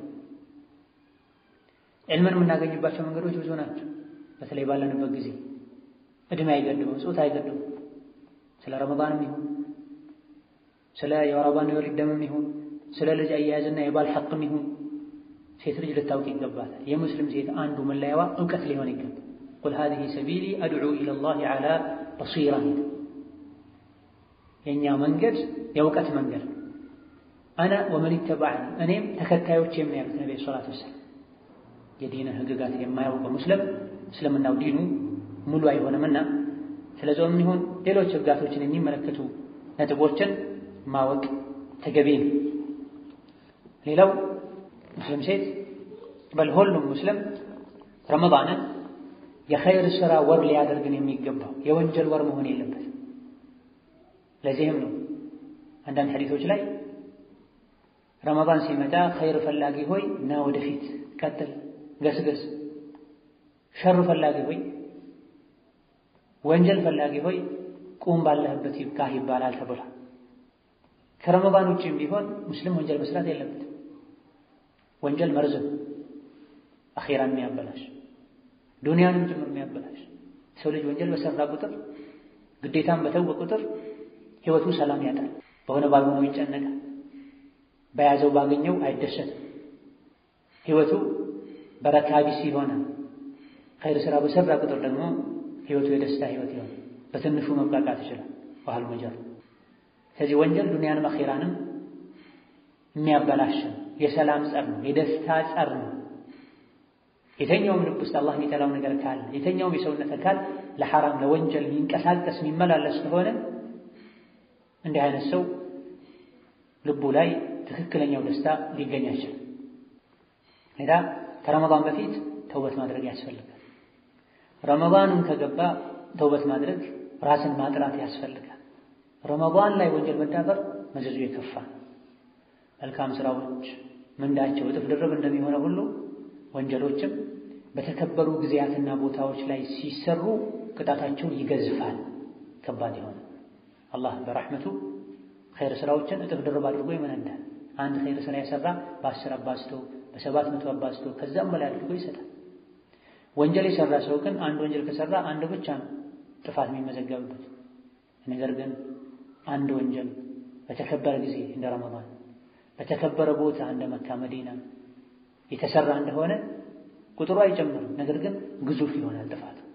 ዕልምን የምናገኝባቸው መንገዶች ብዙ ናቸው። በተለይ ባለንበት ጊዜ እድሜ አይገድበው፣ ጾታ አይገድበው። ስለ ረመዳንም ይሁን ስለ የወር አበባና የወሊድ ደምም ይሁን ስለ ልጅ አያያዝና የባል ሐቅም ይሁን ሴት ልጅ ልታውቅ ይገባታል። የሙስሊም ሴት አንዱ መለያዋ እውቀት ሊሆን ይገባል። ቁል ሃዚሂ ሰቢሊ አድዑ ኢለላሂ ዐላ በሲራ የእኛ መንገድ የእውቀት መንገድ አነ ወመን ይተባዕኒ እኔም ተከታዮች የሚያሉት ነቢ ሰላት ወሰላም የዲንን ህግጋት የማያውቀው ሙስሊም እስልምናው ዲኑ ሙሉ አይሆንምና ስለ ጾም ይሁን ሌሎች ህግጋቶችን የሚመለከቱ ነጥቦችን ማወቅ ተገቢ ነው። ሌላው ሙስሊም ሴት በል ሁሉም ሙስሊም ረመዳንን የኸይር ሥራ ወር ሊያደርግን የሚገባው የወንጀል ወር መሆን የለበትም። ለዚህም ነው አንዳንድ ሐዲሶች ላይ ረመዳን ሲመጣ ኸይር ፈላጊ ሆይ ና ወደፊት ቀጥል፣ ገስገስ፣ ሸር ፈላጊ ሆይ ወንጀል ፈላጊ ሆይ ቁም ባለህበት ይብቃህ ይባላል ተብሏል። ከረመዳን ውጭም ቢሆን ሙስሊም ወንጀል መስራት የለበትም። ወንጀል መርዝም አኼራን የሚያበላሽ ዱንያንም ጭምር የሚያበላሽ ሰው ልጅ ወንጀል በሰራ ቁጥር ግዴታን በተወ ቁጥር ህይወቱ ሰላም ያጣል። በሆነ ባልሆነው ይጨነቃል። በያዘው ባገኘው አይደሰትም። ህይወቱ በረካ ቢስ ይሆናል። ኸይር ስራ በሰራ ቁጥር ደግሞ ህይወቱ የደስታ ህይወት ይሆናል። በትንሹ መብቃቃት ይችላል። ባህል መጀር ስለዚህ ወንጀል ዱንያንም አኼራንም የሚያበላሽ ነው። የሰላም ጸር ነው። የደስታ ጸር ነው። የተኛውም ልብ ውስጥ አላህ የሚጠላው ነገር ካለ የተኛውም የሰውነት አካል ለሐራም ለወንጀል የሚንቀሳቀስ የሚመላለስ ከሆነ እንዲህ አይነት ሰው ልቡ ላይ ትክክለኛው ደስታ ሊገኝ አይችልም። ሌላ ከረመዳን በፊት ተውበት ማድረግ ያስፈልጋል። ረመዳንም ከገባ ተውበት ማድረግ ራስን ማጥራት ያስፈልጋል። ረመዳን ላይ ወንጀል መዳፈር መዘዙ የከፋ መልካም ስራዎች ምንዳቸው እጥፍ ድርብ እንደሚሆነ ሁሉ ወንጀሎችም በተከበሩ ጊዜያትና ቦታዎች ላይ ሲሰሩ ቅጣታቸው ይገዝፋል፣ ከባድ ይሆነ። አላህ በረሕመቱ ኸይር ስራዎችን እጥፍ ድርብ አድርጎ ይመነዳል። አንድ ኸይር ስራ የሰራ በአስር አባዝቶ በሰባት መቶ አባዝቶ ከዛም በላይ አድርጎ ይሰጣል። ወንጀል የሰራ ሰው ግን አንድ ወንጀል ከሰራ አንድ ብቻ ነው ጥፋት የሚመዘገብበት። ነገር ግን አንድ ወንጀል በተከበረ ጊዜ እንደ ረመዳን በተከበረ ቦታ እንደ መካ መዲና የተሰራ እንደሆነ ቁጥሩ አይጨምርም። ነገር ግን ግዙፍ ይሆናል ጥፋቱ።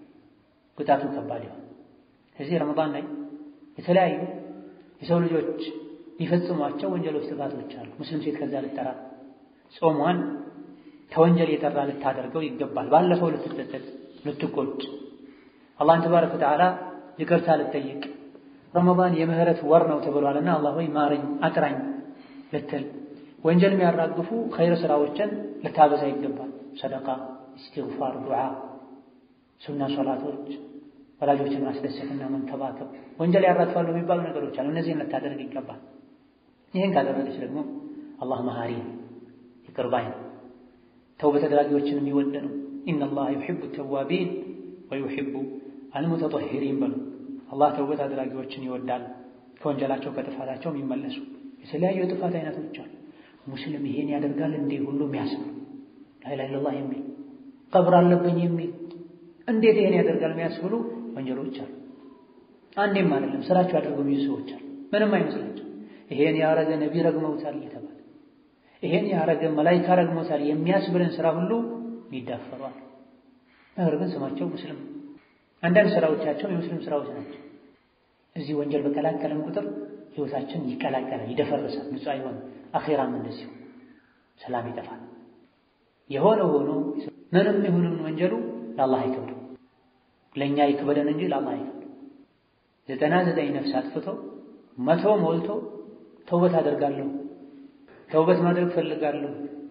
ቅጣቱ ከባድ ይሆን። ከዚህ ረመዳን ላይ የተለያዩ የሰው ልጆች ሊፈጽሟቸው ወንጀሎች፣ ጥፋቶች አሉ። ሙስሊም ሴት ከዛ ልጠራ ጾሟን ከወንጀል የጠራ ልታደርገው ይገባል። ባለፈው ልትጸጸት፣ ልትቆጭ አላህን ተባረከ ወተዓላ ይቅርታ ልትጠይቅ ረመዳን የምህረት ወር ነው ተብሏልና አላህ ሆይ ማረኝ፣ አጥራኝ ልትል ወንጀል የሚያራግፉ ኸይር ስራዎችን ልታበዛ ይገባል። ሰደቃ፣ ኢስቲግፋር፣ ዱዓ፣ ሱና ሶላቶች፣ ወላጆችን ማስደሰትና መንከባከብ ወንጀል ያራግፋሉ የሚባሉ ነገሮች አሉ። እነዚህን ልታደርግ ይገባል። ይህን ካደረገች ደግሞ አላህ መሃሪ ይቅር ባይ ነው። ተውበት አድራጊዎችን የሚወድ ነው። ኢነላህ ዩሒቡ ተዋቢን ወዩሒቡ አልሙተጠሂሪን በሉ። አላህ ተውበት አድራጊዎችን ይወዳል፣ ከወንጀላቸው ከጥፋታቸው የሚመለሱ የተለያዩ የጥፋት አይነቶች አሉ። ሙስሊም ይሄን ያደርጋል እንዴ ሁሉ የሚያስብ ላኢላሃ ኢለላህ የሚል ቀብር አለብኝ የሚል እንዴት ይሄን ያደርጋል የሚያስብሉ ወንጀሎች አሉ። አንዴም አይደለም ስራቸው አድርገው የሚይዙ ሰዎች አሉ። ምንም አይመስላቸው። ይሄን ያረገ ነቢ ረግመውታል እየተባለ ይሄን ያረገ መላኢካ ረግመውታል የሚያስብልን ስራ ሁሉ ይዳፈሯል። ነገር ግን ስማቸው ሙስሊም አንዳንድ ስራዎቻቸው የሙስሊም ስራዎች ናቸው። እዚህ ወንጀል በቀላቀለን ቁጥር ህይወታችን ይቀላቀላል፣ ይደፈርሳል፣ ንጹህ አይሆንም። አኼራም እንደዚሁ ሰላም ይጠፋል። የሆነ ሆኖ ምንም ይሁንን ወንጀሉ ለአላህ አይከብድም። ለእኛ ይክበደን እንጂ ለአላህ አይከብድም። ዘጠና ዘጠኝ ነፍስ አጥፍቶ መቶ ሞልቶ ተውበት አደርጋለሁ ተውበት ማድረግ ፈልጋለሁ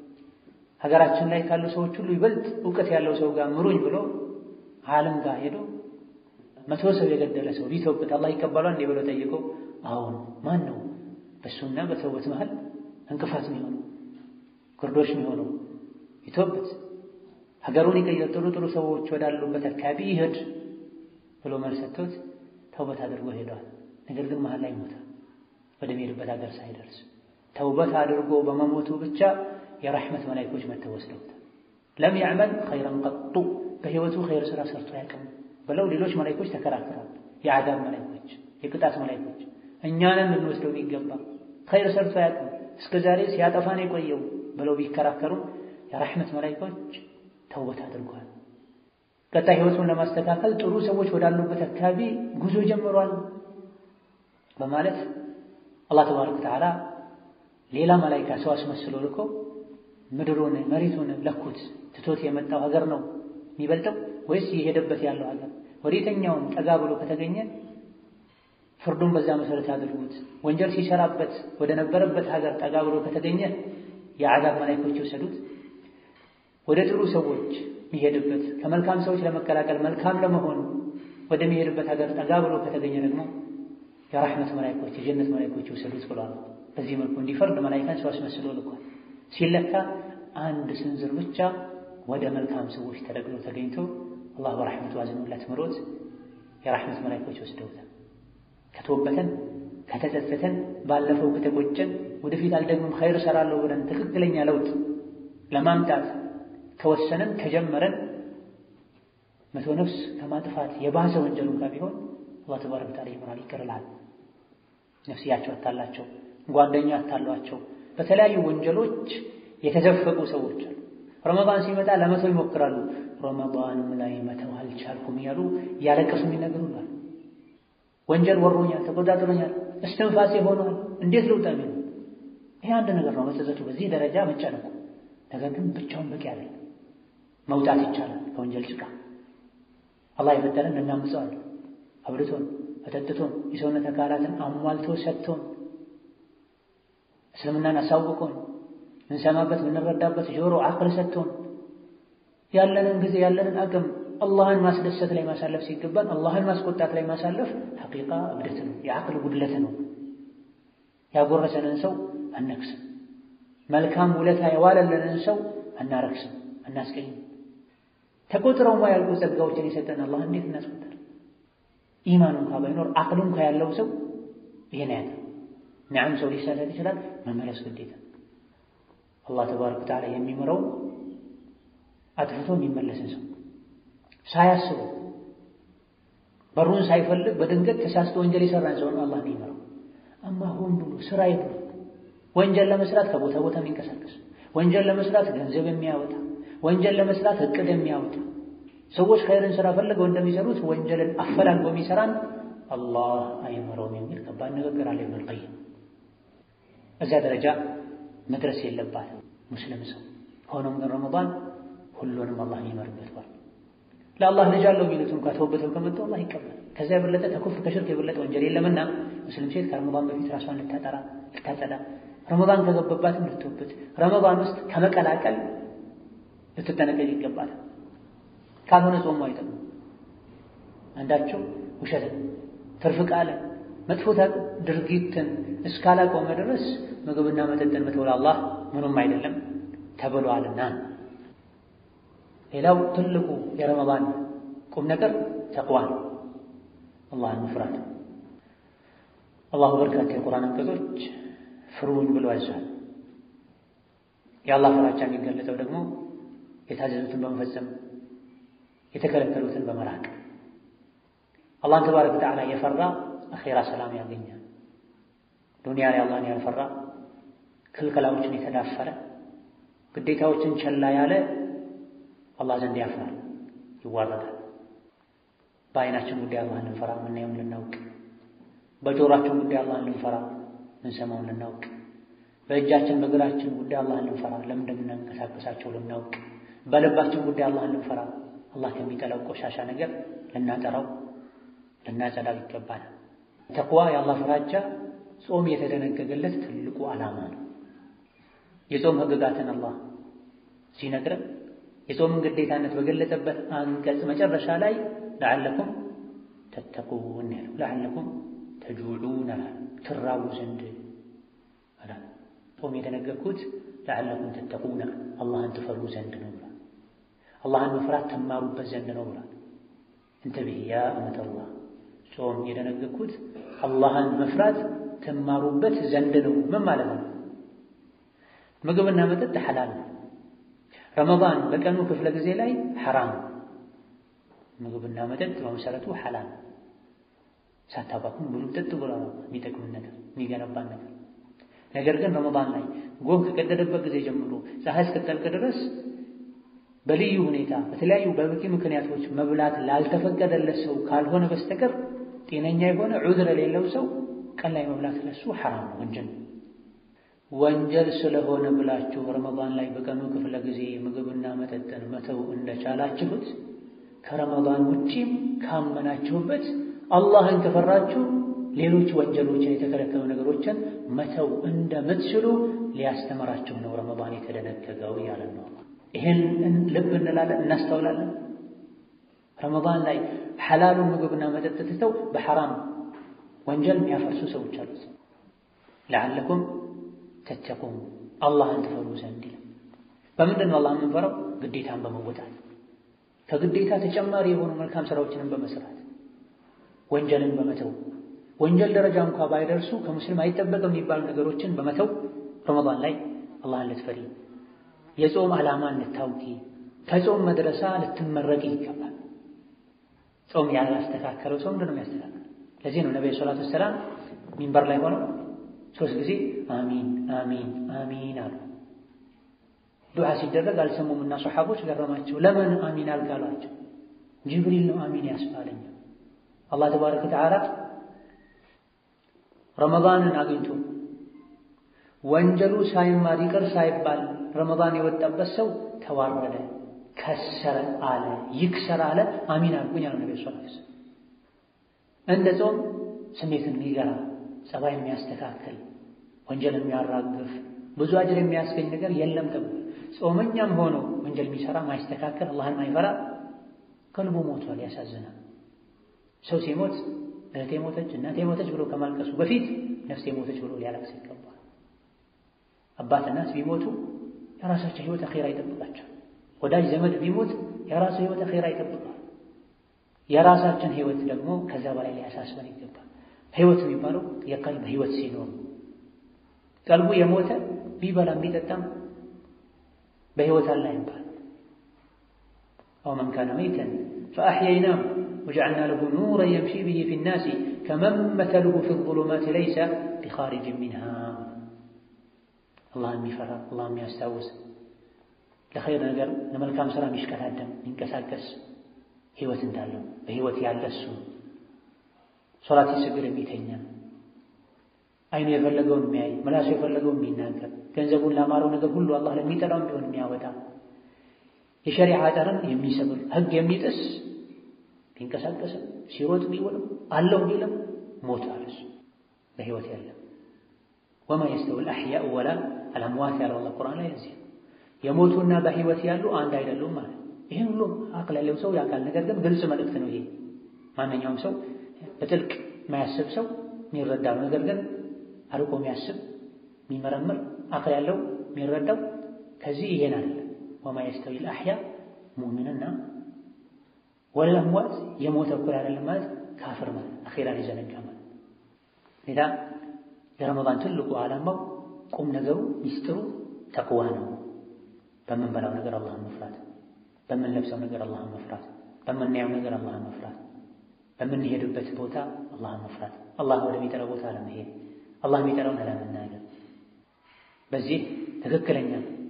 ሀገራችን ላይ ካሉ ሰዎች ሁሉ ይበልጥ እውቀት ያለው ሰው ጋር ምሩኝ ብሎ ዓለም ጋር ሄዶ መቶ ሰው የገደለ ሰው ቢተውበት አላህ ይቀበሏል እንዴ ብሎ ጠይቆ አሁን ማን ነው በእሱና በተውበት መሃል እንቅፋት የሚሆነው ግርዶሽ የሚሆነው ይተውበት ሀገሩን ይቀይር ጥሩ ጥሩ ሰዎች ወዳሉበት አካባቢ ይሄድ ብሎ መልስ ሰጥቶት ተውበት አድርጎ ሄደዋል ነገር ግን መሃል ላይ ሞተ ወደሚሄድበት ሀገር ሳይደርስ ተውበት አድርጎ በመሞቱ ብቻ የረሕመት መላኢኮች መጥተው ወስደውታል ለም ያዕመል ኸይረን ቀጡ በህይወቱ ኸይር ስራ ሰርቶ አያውቅም ብለው ሌሎች መላኢኮች ተከራክረዋል የዓዛብ መላኢኮች የቅጣት መላኢኮች እኛንም ልንወስደው የሚገባ ኸይር ሰርቶ አያውቅም እስከ ዛሬ ሲያጠፋን የቆየው ብለው ቢከራከሩም የረሕመት መላኢኮች ተውበት አድርጓል ቀጣይ ህይወቱን ለማስተካከል ጥሩ ሰዎች ወዳሉበት አካባቢ ጉዞ ጀምሯል በማለት አላህ ተባረከ ወተዓላ ሌላ መላኢካ ሰው አስመስሎ ልኮ ምድሩን መሬቱን ለኩት ትቶት የመጣው ሀገር ነው የሚበልጠው ወይስ የሄደበት ያለው ሀገር ወደ የትኛውም ጠጋ ብሎ ከተገኘ ፍርዱን በዛ መሰረት አድርጉት። ወንጀል ሲሰራበት ወደ ነበረበት ሀገር ጠጋ ብሎ ከተገኘ የዓዛብ መላኢኮች ይወሰዱት። ወደ ጥሩ ሰዎች የሚሄድበት ከመልካም ሰዎች ለመቀላቀል መልካም ለመሆኑ ወደሚሄድበት ሀገር ጠጋ ብሎ ከተገኘ ደግሞ የራሕመት መላኢኮች የጀነት መላኢኮች ይወሰዱት ብሏል። በዚህ መልኩ እንዲፈርድ መላኢካን ሰው አስመስሎ ልኳል። ሲለካ አንድ ስንዝር ብቻ ወደ መልካም ሰዎች ተደግሎ ተገኝቶ አላህ በራሕመቱ አዝኖለት ምሮት የራሕመት መላኢኮች ወስደውታል። ከተወበተን ከተጸጸተን ባለፈው ከተቆጨን ወደፊት አልደግምም ኸይር እሰራለሁ ብለን ትክክለኛ ለውጥ ለማምጣት ከወሰንን ከጀመረን መቶ ነፍስ ከማጥፋት የባሰ ወንጀል እንኳ ቢሆን አላህ ተባረከ ወተዓላ ይምራል፣ ይቅርላል። ነፍስያቸው አታላቸው፣ ጓደኛ አታሏቸው፣ በተለያዩ ወንጀሎች የተዘፈቁ ሰዎች አሉ። ረመዳን ሲመጣ ለመተው ይሞክራሉ። ረመዳንም ላይ መተው አልቻልኩም እያሉ እያለቀሱ የሚነግሩናል። ወንጀል ወሮኛል፣ ተቆጣጥሮኛል፣ እስትንፋሴ ሆኗል፣ እንዴት ልውጣ ቢሉ ይሄ አንድ ነገር ነው። መጸጸቱ በዚህ ደረጃ መጨነቁ። ነገር ግን ብቻውን በቂ አይደለም። መውጣት ይቻላል ከወንጀል ጭቃ። አላህ የፈጠረን እናምፀዋለን። አብልቶን አጠጥቶን የሰውነት አካላትን አሟልቶ ሰጥቶን እስልምናን አሳውቆን እንሰማበት የምንረዳበት ጆሮ አቅል ሰጥቶን ያለንን ጊዜ ያለንን አቅም አላህን ማስደሰት ላይ ማሳለፍ ሲገባን አላህን ማስቆጣት ላይ ማሳለፍ ሐቂቃ እብደት ነው፣ የአቅል ጉድለት ነው። ያጎረሰንን ሰው አነክስም፣ መልካም ውለታ የዋለልንን ሰው አናረክስም፣ አናስቀይም። ተቆጥረው ማያልቁ ጸጋዎችን የሰጠን አላህ እንዴት እናስቆጣል? ኢማኑ እንኳ ባይኖር አቅሉ እንኳ ያለው ሰው ይሄን ያለ ነዓም፣ ሰው ሊሳሳት ይችላል፣ መመለስ ግዴታ። አላህ ተባረከ ወተዓላ የሚምረው አጥፍቶ የሚመለስን ሰው ሳያስቡ በሩን ሳይፈልግ በድንገት ተሳስቶ ወንጀል የሰራን ሰው ነው አላህ የሚመራው። አማ ሆን ብሎ ስራ ይብሉ ወንጀል ለመስራት ከቦታ ቦታ የሚንቀሳቀስ ወንጀል ለመስራት ገንዘብ የሚያወጣ ወንጀል ለመስራት እቅድ የሚያወጣ ሰዎች ኸይርን ስራ ፈልገው እንደሚሰሩት ወንጀልን አፈላልጎ የሚሰራን አላህ አይመረውም የሚል ከባድ ንግግር አለ ኢብኑል ቀይም። እዚያ ደረጃ መድረስ የለባትም ሙስሊም ሰው። ሆኖም ግን ረመዳን ሁሉንም አላህ የሚመርበት ወር ለአላህ ልጅ አለው የሚሉት እንኳ ተውበተው ከመጡ አላህ ይቀበል። ከዚያ የበለጠ ከኩፍር ከሽርክ የበለጠ ወንጀል የለምና ሙስሊም ሴት ከረመዳን በፊት ራሷን ልታጠራ ልታጸዳ፣ ረመዳን ከገባባትም ልትወብት፣ ረመዳን ውስጥ ከመቀላቀል ልትጠነቀቅ ይገባል። ካልሆነ ጾሙ አይጠቅም። አንዳቸው ውሸትን፣ ትርፍ ቃልን፣ መጥፎ ድርጊትን እስካላቆመ ድረስ ምግብና መጠጥን መተው ለአላህ ምኑም አይደለም ተብሏልና። ሌላው ትልቁ የረመዳን ቁም ነገር ተቅዋ ነው፣ አላህን መፍራት። አላሁ በርካታ የቁርአን አንቀጾች ፍሩኝ ብሎ ያዛል። የአላህ ፍራቻ የሚገለጠው ደግሞ የታዘዙትን በመፈጸም የተከለከሉትን በመራቅ አላህን ተባረከ ወተዓላ የፈራ አኼራ ሰላም ያገኛል። ዱንያ ላይ አላህን ያልፈራ ክልከላዎችን የተዳፈረ ግዴታዎችን ቸላ ያለ አላህ ዘንድ ያፍራል፣ ይዋረዳል። በዓይናችን ጉዳይ አላህን ልንፈራ ምናየውን ልናውቅ፣ በጆሯችን ጉዳይ አላህን ልንፈራ ምንሰማውን ልናውቅ፣ በእጃችን በእግራችን ጉዳይ አላህን ልንፈራ ለምን እንደምናንቀሳቀሳቸው ልናውቅ፣ በልባችን ጉዳይ አላህን ልንፈራ አላህ ከሚጠላው ቆሻሻ ነገር ልናጠራው ልናጸዳው ይገባል። ተቅዋ የአላህ ፍራቻ ጾም የተደነገገለት ትልቁ ዓላማ ነው። የጾም ሕግጋትን አላህ ሲነግረን የጾምን ግዴታነት በገለጸበት አንቀጽ መጨረሻ ላይ ለዓለኩም ተተቁን ያለው ለዓለኩም ተጁዑን አላል ትራቡ ዘንድ አላል። ጾም የደነገግኩት ለዓለኩም ተተቁና አላህን ትፈሩ ዘንድ ነው ብሏል። አላህን መፍራት ትማሩበት ዘንድ ነው ብሏል። እንተብህ ያ እመተላህ ጾም የደነገግኩት አላህን መፍራት ትማሩበት ዘንድ ነው። ምን ማለት ነው? ምግብና መጠጥ ሐላል ነው። ረመዳን በቀኑ ክፍለ ጊዜ ላይ ሐራም ምግብና መጠጥ በመሰረቱ ሐላል ሳታባክኑ ብሉ ጠጡ ብሎ የሚጠቅምን ነገር የሚገነባን ነገር። ነገር ግን ረመዳን ላይ ጎህ ከቀደደበት ጊዜ ጀምሮ ፀሐይ እስክትጠልቅ ድረስ በልዩ ሁኔታ በተለያዩ በበቂ ምክንያቶች መብላት ላልተፈቀደለት ሰው ካልሆነ በስተቀር ጤነኛ የሆነ ዑዝር የሌለው ሰው ቀን ላይ መብላት ለሱ ሐራም ነው፣ ወንጀል ነው። ወንጀል ስለሆነ ብላችሁ ረመዳን ላይ በቀኑ ክፍለ ጊዜ ምግብና መጠጥን መተው እንደቻላችሁት ከረመዳን ውጪም ካመናችሁበት አላህን ከፈራችሁ ሌሎች ወንጀሎችን የተከለከሉ ነገሮችን መተው እንደምትችሉ ሊያስተምራችሁ ነው ረመዳን የተደነገገው ያለን ነው። ይህን ልብ እንላለን፣ እናስተውላለን። ረመዳን ላይ ሐላሉን ምግብና መጠጥ ትተው በሐራም ወንጀል የሚያፈርሱ ሰዎች አሉት። ለዓለኩም ተተቁን አላህን ትፈሩ ዘንድ ይላል። በምንድን ነው አላህ የምንፈራው? ግዴታን በመወጣት ከግዴታ ተጨማሪ የሆኑ መልካም ስራዎችንም በመስራት ወንጀልን በመተው ወንጀል ደረጃ እንኳ ባይደርሱ ከሙስሊም አይጠበቅም የሚባሉ ነገሮችን በመተው ረመዳን ላይ አላህን ልትፈሪ የጾም ዓላማን ልታውቂ ከጾም መድረሳ ልትመረቂ ይገባል። ጾም ያላስተካከለው ሰው ምንድን ነው የሚያስተካክለው? ለዚህ ነው ነቢዩ ሰላቱ ወሰላም ሚንበር ላይ ሆነው ሶስት ጊዜ አሚን አሚን አሚን አሉ። ዱዓ ሲደረግ አልሰሙምና ሰሓቦች ገረማቸው። ለምን አሚን አልካሏቸው? ጅብሪል ነው አሚን ያስባለኝ። አላህ ተባረከ ወተዓላ ረመዳንን አግኝቶ ወንጀሉ ሳይማር ይቅር ሳይባል ረመዳን የወጣበት ሰው ተዋረደ፣ ከሰረ አለ፣ ይክሰር አለ። አሚን አልኩኝ አሉ ነቢ ስ እንደ ጾም ስሜትን የሚገራ ጸባይን የሚያስተካክል ወንጀል የሚያራግፍ ብዙ አጅር የሚያስገኝ ነገር የለም ተብሎ ጾመኛም ሆኖ ወንጀል የሚሰራ ማይስተካከል አላህን ማይፈራ ከልቡ ሞቷል። ያሳዝናል። ሰው ሲሞት እህቴ ሞተች እናቴ ሞተች ብሎ ከማልቀሱ በፊት ነፍሴ ሞተች ብሎ ሊያለቅስ ይገባል። አባት እናት ቢሞቱ የራሳቸው ህይወት አኼራ ይጠብቃቸው። ወዳጅ ዘመድ ቢሞት የራሱ ህይወት አኼራ ይጠብቃል። የራሳችን ህይወት ደግሞ ከዛ በላይ ሊያሳስበን ይገባል። ህይወት የሚባለው የቀልብ ህይወት ሲኖር ቀልቡ የሞተ ቢበላም ቢጠጣም በህይወት አለ ይባል። አው መን ካነ መይተን ፈአሕየይናሁ ወጀዐልና ለሁ ኑረን የምሺ ቢሂ ፊ ናሲ ከመን መተሉሁ ፊ ዙሉማት ለይሰ ቢኻሪጅን ሚንሃ። አላህ የሚፈራ አላህ የሚያስታውስ ለኸይር ነገር ለመልካም ስራ የሚሽቀዳደም የሚንቀሳቀስ ህይወት እንዳለው በህይወት ያለ እሱ ሶላት ሲሰግድ የሚተኛ አይኑ የፈለገውን የሚያይ ምላሱ የፈለገውን የሚናገር ገንዘቡን ላማረው ነገር ሁሉ አላህ ለሚጠላው ቢሆን የሚያወጣ የሸሪዓ ጠርን የሚሰብር ህግ የሚጥስ ቢንቀሳቀስም ሲሮጥ ቢውልም አለው ቢልም ሞት አለሱ በህይወት ያለም ወማ የስተዊ አልአሕያኡ ወላ አልአምዋት ያለው አላህ ቁርአን ላይ እዚህ የሞቱና በህይወት ያሉ አንድ አይደሉም ማለት ይህን ሁሉ አቅል ያለው ሰው ያውቃል። ነገር ግን ግልጽ መልእክት ነው ይሄ። ማንኛውም ሰው በጥልቅ የማያስብ ሰው የሚረዳው ነገር ግን አርቆ የሚያስብ የሚመረምር አቅል ያለው የሚረዳው ከዚህ ይሄን አለ ወማ የስተዊ አልአሕያ ሙእሚንና ወላ አምዋት የሞተ እኩል አይደለም ማለት ካፍር ማለት አኼራን የዘነጋ ማለት ሌላ የረመዳን ትልቁ ዓላማው ቁም ነገሩ ሚስጥሩ ተቅዋ ነው። በምንበላው ነገር አላህን መፍራት፣ በምንለብሰው ነገር አላህን መፍራት፣ በምናየው ነገር አላህን መፍራት፣ በምንሄድበት ቦታ አላህን መፍራት፣ አላህ ወደሚጠራው ቦታ አለመሄድ፣ አላህ የሚጠራውን አለመናገር። በዚህ ትክክለኛ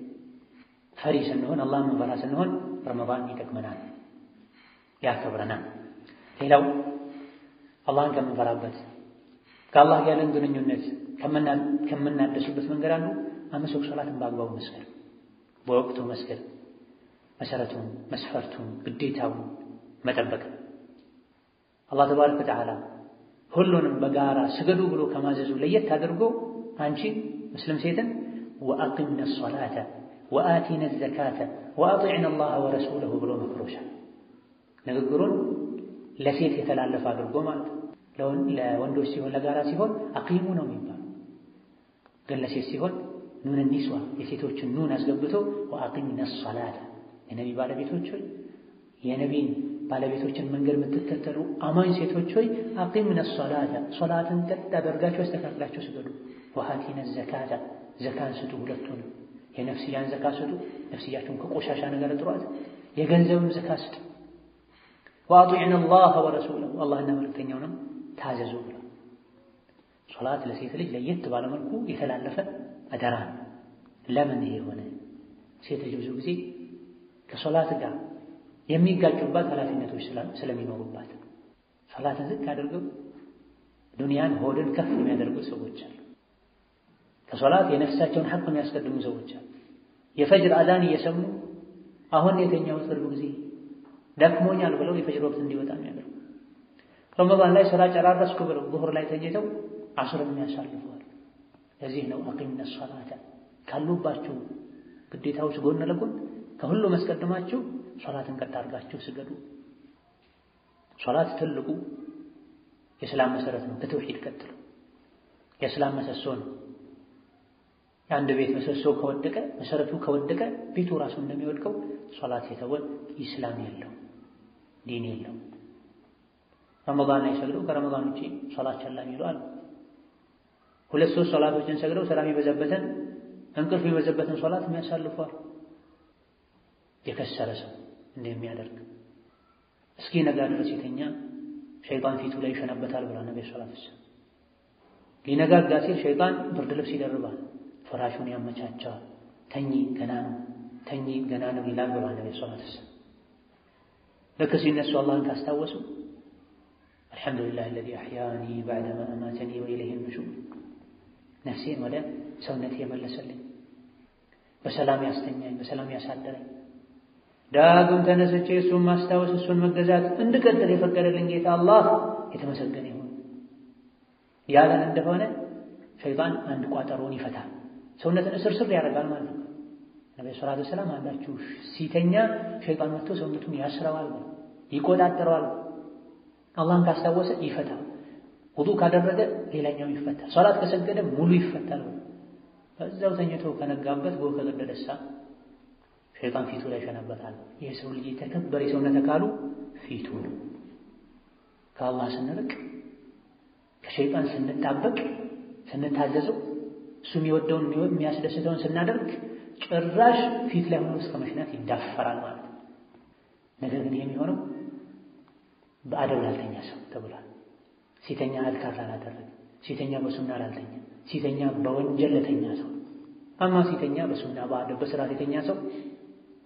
ፈሪ ስንሆን፣ አላህን መንፈራ ስንሆን ረመዳን ይጠቅመናል፣ ያከብረናል። ሌላው አላህን ከምንፈራበት ከአላህ ያለን ግንኙነት ከምናደሱበት መንገድ አንዱ አምስት ወቅት ሰላትን በአግባቡ መስገድ፣ በወቅቱ መስገድ፣ መሰረቱን መስፈርቱን ግዴታውን መጠበቅ። አላህ ተባረከ ወተዓላ ሁሉንም በጋራ ስገዱ ብሎ ከማዘዙ ለየት አድርጎ አንቺ ሙስሊም ሴትን ወአቂምነ ሶላተ ወአቲነ ዘካተ ወአጢዕነ አላህ ወረሱለሁ ብሎ መክሮሻል። ንግግሩን ለሴት የተላለፈ አድርጎ ማለት ነው። ለወንዶች ሲሆን ለጋራ ሲሆን አቂሙ ነው የሚባለው። ግን ለሴት ሲሆን ኑን ኒስዋ የሴቶችን ኑን አስገብቶ ወአቂምነ ሶላተ የነቢ ባለቤቶች ሆይ የነቢን ባለቤቶችን መንገድ የምትከተሉ አማኝ ሴቶች ሆይ አቂምነ ሶላተ ሶላትን ቀጥ አደርጋችሁ አስተካክላችሁ ስገዱ። ወአቲነ ዘካተ ዘካን ስጡ። ሁለቱንም የነፍስያን ዘካ ስጡ። ነፍስያችሁን ከቆሻሻ ነገር ጥሯት። የገንዘብም ዘካ ስጡ። ወአጢዕነ አላህ ወረሱለሁ አላህና መልእክተኛውንም ታዘዙ ብሏል። ሶላት ለሴት ልጅ ለየት ባለመልኩ የተላለፈ አደራ ነው። ለምን ይሄ ሆነ? ሴት ልጅ ብዙ ጊዜ ከሶላት ጋር የሚጋጩባት ኃላፊነቶች ስለሚኖሩባት ሶላትን ዝቅ አድርገው ዱንያን ሆድን ከፍ የሚያደርጉ ሰዎች አሉ። ከሶላት የነፍሳቸውን ሐቅ የሚያስቀድሙ ሰዎች አሉ። የፈጅር አዛን እየሰሙ አሁን የተኛሁት ቅርብ ጊዜ ደክሞኛል ብለው የፈጅር ወቅት እንዲወጣ የሚያደርጉ ረመዳን ላይ ስራ ጨራረስኩ ብለው ዙሁር ላይ ተኝተው አስርን የሚያሳልፈዋል። ለዚህ ነው አቂምነ ሶላተ ካሉባችሁ ግዴታዎች ጎን ለጎን ከሁሉ መስቀድማችሁ ሶላትን ቀጥ አድርጋችሁ ስገዱ። ሶላት ትልቁ የእስላም መሰረት ነው። ከተውሂድ ቀጥሎ የእስላም ምሰሶ ነው። የአንድ ቤት ምሰሶ ከወደቀ መሰረቱ ከወደቀ ቤቱ ራሱ እንደሚወድቀው ሶላት የተወ ኢስላም የለው ዲን የለው። ረመዳን ላይ ሰግደው ከረመዳን ውጪ ሶላት ቸላ የሚሉ አሉ። ሁለት ሶስት ሶላቶችን ሰግደው ሰላም የበዛበትን እንቅልፍ የበዛበትን ሶላት የሚያሳልፏል። የከሰረ ሰው እንደሚያደርግ እስኪ ነጋ ድረስ የተኛ ሸይጣን ፊቱ ላይ ይሸነበታል ብሏል ነብዩ ሰለላሁ ዐለይሂ ወሰለም። ሊነጋጋ ሲል ሸይጣን ብርድ ልብስ ይደርባል፣ ፍራሹን ያመቻቸዋል። ተኚ ገና ነው ተኚ ገና ነው ይላል ብሏል ነብዩ ሰለላሁ ዐለይሂ ወሰለም። ልክ ሲነሱ አላህን ካስታወሱ አልሐምዱሊላህ አለዚ አሕያኒ በዕደማ አማተኒ ወኢለይሂ ኑሹር ነፍሴን ወደ ሰውነቴ የመለሰልኝ በሰላም ያስተኛኝ በሰላም ያሳደረኝ ዳግም ተነስቼ እሱን ማስታወስ እሱን መገዛት እንድቀጥል የፈቀደልኝ ጌታ አላህ የተመሰገነ ይሁን ያለን እንደሆነ ሸይጣን አንድ ቋጠሮን ይፈታል። ሰውነትን እስርስር ያደርጋል ማለት ነው። ነብዩ ሰለላሁ ዐለይሂ ወሰለም አንዳችሁ ሲተኛ ሸይጣን መጥቶ ሰውነቱን ያስረዋል፣ ይቆጣጠረዋል። አላህን ካስታወሰ ይፈታል። ውዱእ ካደረገ ሌላኛው ይፈታል። ሶላት ከሰገደ ሙሉ ይፈታል። በዛው ተኝቶ ከነጋበት ጎህ ከቀደደሳ ሸይጣን ፊቱ ላይ ይሸነበታል። የሰው ልጅ የተከበረ የሰውነት አካሉ ፊቱ ነው። ከአላህ ስንርቅ ከሸይጣን ስንጣበቅ ስንታዘዘው እሱ የሚወደውን የሚያስደስተውን ስናደርግ ጭራሽ ፊት ላይ ሆኖ እስከ መሽናት ይዳፈራል ማለት ነው። ነገር ግን ይህ የሚሆነው በአደብ ላልተኛ ሰው ተብሏል። ሲተኛ አድካር ላላደረገ፣ ሲተኛ በሱና ላልተኛ፣ ሲተኛ በወንጀል ለተኛ ሰው አማ ሲተኛ በሱና በአደብ በስርዓት የተኛ ሰው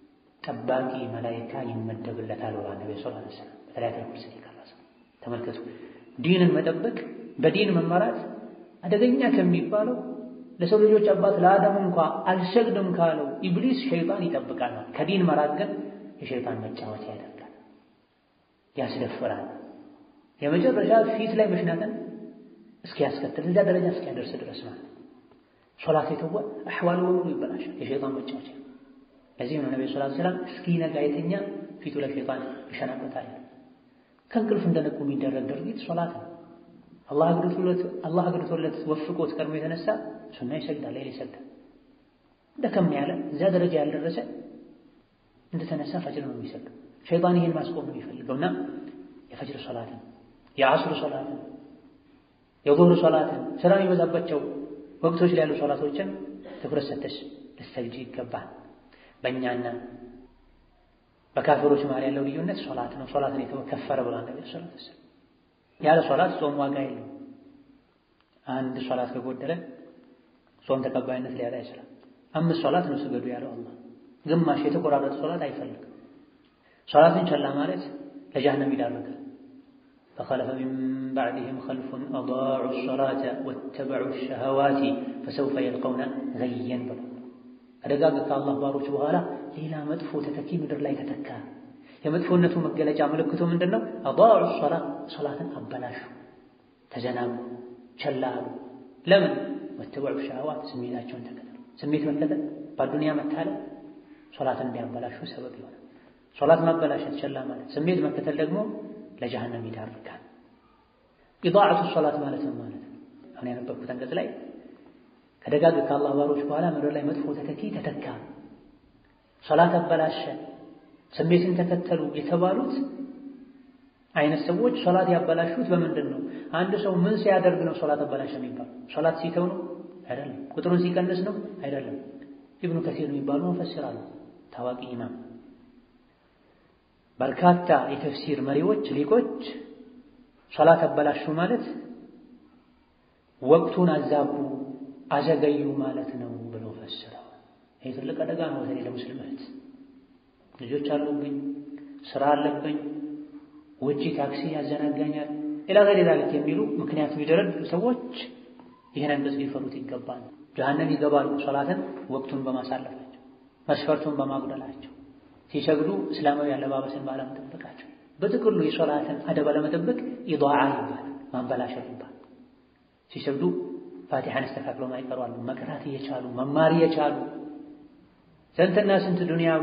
ጠባቂ መላይካ ይመደብለታል ብሏል ነቢ ስ ሰለም በተለያተ ኩርስ የቀረሰ ተመልከቱ። ዲንን መጠበቅ በዲን መመራት አደገኛ ከሚባለው ለሰው ልጆች አባት ለአዳም እንኳ አልሰግድም ካለው ኢብሊስ ሸይጣን ይጠብቃል። ከዲን መራቅ ግን የሸይጣን መጫወቻ ያደርጋል፣ ያስደፍራል። የመጨረሻ ፊት ላይ መሽናትን እስኪያስከትል እዚያ ደረጃ እስኪያደርስ ድረስ ማለት ሶላት የተወ አሕዋሉ በሙሉ ይበላሻል፣ የሸይጣን መጫወቻ። ለዚህም ነው ነብዩ ሰለላሁ ዐለይሂ ወሰለም እስኪነጋ የተኛ ፊቱ ላይ ሸይጣን ይሸናበታል። ከእንቅልፍ እንደነቁ የሚደረግ ድርጊት ሶላት ነው። አላህ አግድቶለት አላህ አግድቶለት ወፍቆት ቀድሞ የተነሳ ሱና ይሰግዳል፣ ሌላ ይሰግዳል። ደከም ያለ እዚያ ደረጃ ያልደረሰ እንደተነሳ ፈጅር ነው የሚሰግደው። ሸይጣን ይሄን ማስቆም ነው የሚፈልገውና የፈጅር ሶላትን፣ የዐስር ሶላትን፣ የዙህር ሶላትን ስራ የሚበዛባቸው ወቅቶች ላይ ያሉ ሶላቶችን ትኩረት ሰተሽ ልትሰግጂ ይገባል። በእኛና በካፊሮች መሃል ያለው ልዩነት ሶላት ነው። ሶላትን የተከፈረ ብሏል ነብዩ ሰለላሁ ዐለይሂ ወሰለም። ያለ ሶላት ጾም ዋጋ የለውም። አንድ ሶላት ከጎደለ ጾም ተቀባይነት ሊያጣ ይችላል። አምስት ሶላት ነው ስገዱ ያለው አላህ። ግማሽ የተቆራረጠ ሶላት አይፈልግም። ሶላትን ቸላ ማለት ለጀሃነም ይዳርጋል። ፈኸለፈ ሚን ባዕድህም ኸልፉን አዳዑ ሶላተ ወተበዑ ሸሀዋቲ ፈሰውፈ የልቀውነ ገየን ብሏል። ከደጋግ ከአላህ ባሮች በኋላ ሌላ መጥፎ ተተኪ ምድር ላይ ተተካ። የመጥፎነቱ መገለጫ ምልክቱ ምንድን ነው? አዳዑ ሶላ ሶላትን አበላሹ፣ ተዘናጉ፣ ቸላ አሉ። ለምን? ወተበዑ ሸሃዋት ስሜታቸውን ተከተሉ። ስሜት መከተል በአዱንያ መታለ ሶላትን እንዲያበላሹ ሰበብ ይሆናል። ሶላት ማበላሸት ቸላ ማለት፣ ስሜት መከተል ደግሞ ለጀሃነም ይዳርጋል። ኢዳዓቱ ሶላት ማለት ነው ማለት ነው። አሁን ያነበብኩት አንቀጽ ላይ ከደጋግ ከአላህ ባሮች በኋላ ምድር ላይ መጥፎ ተተኪ ተተካ፣ ሶላት አበላሸ፣ ስሜትን ተከተሉ የተባሉት አይነት ሰዎች ሶላት ያበላሹት በምንድን ነው? አንድ ሰው ምን ሲያደርግ ነው ሶላት አበላሸ የሚባል? ሶላት ሲተው ነው? አይደለም። ቁጥሩን ሲቀንስ ነው? አይደለም። ኢብኑ ከሲር የሚባሉ መፈስራሉ ታዋቂ ኢማም፣ በርካታ የተፍሲር መሪዎች ሊቆች ሶላት አበላሹ ማለት ወቅቱን አዛቡ አዘገዩ ማለት ነው ብለው ፈስረው። ይህ ትልቅ አደጋ ነው። በተለይ ለሙስሊም እህት ልጆች አሉብኝ፣ ስራ አለብኝ፣ ውጪ ታክሲ ያዘናጋኛል፣ ሌላ ገር ዛልክ የሚሉ ምክንያት የሚደረድሩ ሰዎች ይህን አንቀጽ ሊፈሩት ይገባል። ጀሃነም ይገባሉ ሶላትን ወቅቱን በማሳለፋቸው መስፈርቱን በማጉደላቸው ሲሰግዱ እስላማዊ አለባበስን ባለመጠበቃቸው በጥቅሉ የሶላትን አደብ አለመጠበቅ ኢዳዓ ይባላል፣ ማበላሸት ይባላል። ሲሰግዱ ፋቲሐን አስተካክለው ማይቀሩ አሉ። መቅራት እየቻሉ መማር እየቻሉ ስንትና ስንት ዱንያዊ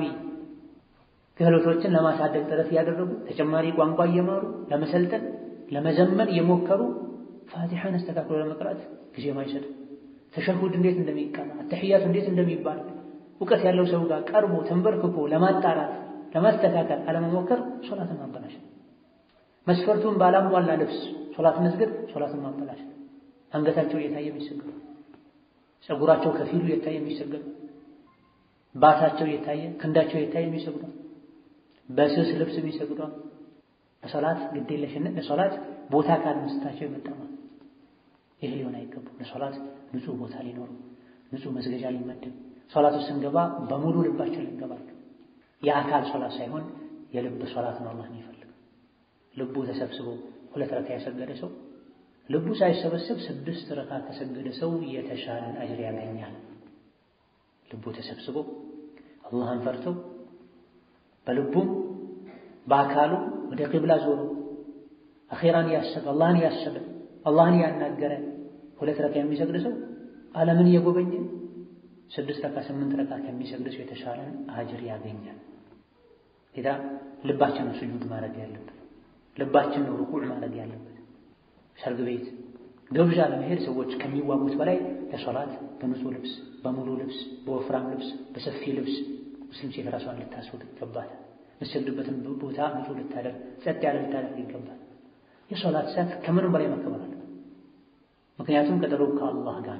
ክህሎቶችን ለማሳደግ ጥረት እያደረጉ ተጨማሪ ቋንቋ እየማሩ ለመሰልጠን ለመዘመን እየሞከሩ ፋቲሐን አስተካክሎ ለመቅራት ጊዜ ማይሰጡ ተሸሁድ እንዴት እንደሚቀራ አተሕያቱ እንዴት እንደሚባል እውቀት ያለው ሰው ጋር ቀርቦ ተንበርክኮ ለማጣራት ለማስተካከል አለመሞከር ሶላትን ማበላሸት። መስፈርቱን ባላሟላ ልብስ ሶላት መስገድ ሶላትን ማበላሸት። አንገታቸው እየታየ የሚሰገዱ ፀጉራቸው ከፊሉ እየታየ የሚሰገዱ ባታቸው እየታየ ክንዳቸው እየታየ የሚሰግዱ በስስ ልብስ የሚሰግዱ ለሶላት ግዴለሽነት ለሶላት ቦታ ካልመስጠታቸው የመጣ ማለት ይህ ሊሆን አይገባም። ለሶላት ንጹህ ቦታ ሊኖሩ ንጹህ መስገጃ ሊመድብ ሶላት ውስጥ ስንገባ በሙሉ ልባችን ልንገባ የአካል ሶላት ሳይሆን የልብ ሶላት ነው አላህ የሚፈልግ ልቡ ተሰብስቦ ሁለት ረካ የሰገደ ሰው ልቡ ሳይሰበሰብ ስድስት ረካ ከሰገደ ሰው የተሻለን አጅር ያገኛል። ልቡ ተሰብስቦ አላህን ፈርቶ በልቡም በአካሉ ወደ ቂብላ ዞሮ አኼራን ያሰበ አላህን ያሰበ አላህን ያናገረ ሁለት ረካ የሚሰግድ ሰው ዓለምን እየጎበኘ ስድስት ረካ ስምንት ረካ ከሚሰግድ ሰው የተሻለን አጅር ያገኛል። ጌታ ልባችን ነው ስጁድ ማድረግ ያለበት፣ ልባችን ነው ሩኩዕ ማድረግ ያለበት። ሰርግ ቤት ግብዣ ለመሄድ ሰዎች ከሚዋጉት በላይ ለሶላት በንጹህ ልብስ፣ በሙሉ ልብስ፣ በወፍራም ልብስ፣ በሰፊ ልብስ ሙስሊም ሴት ራሷን ልታስወጥ ይገባል። የምትሰግድበትን ቦታ ንጹህ ልታደርግ፣ ጸጥ ያለ ልታደርግ ይገባል። የሶላት ሰዓት ከምንም በላይ መከበር አለበት። ምክንያቱም ቀጠሮ ከአላህ ጋር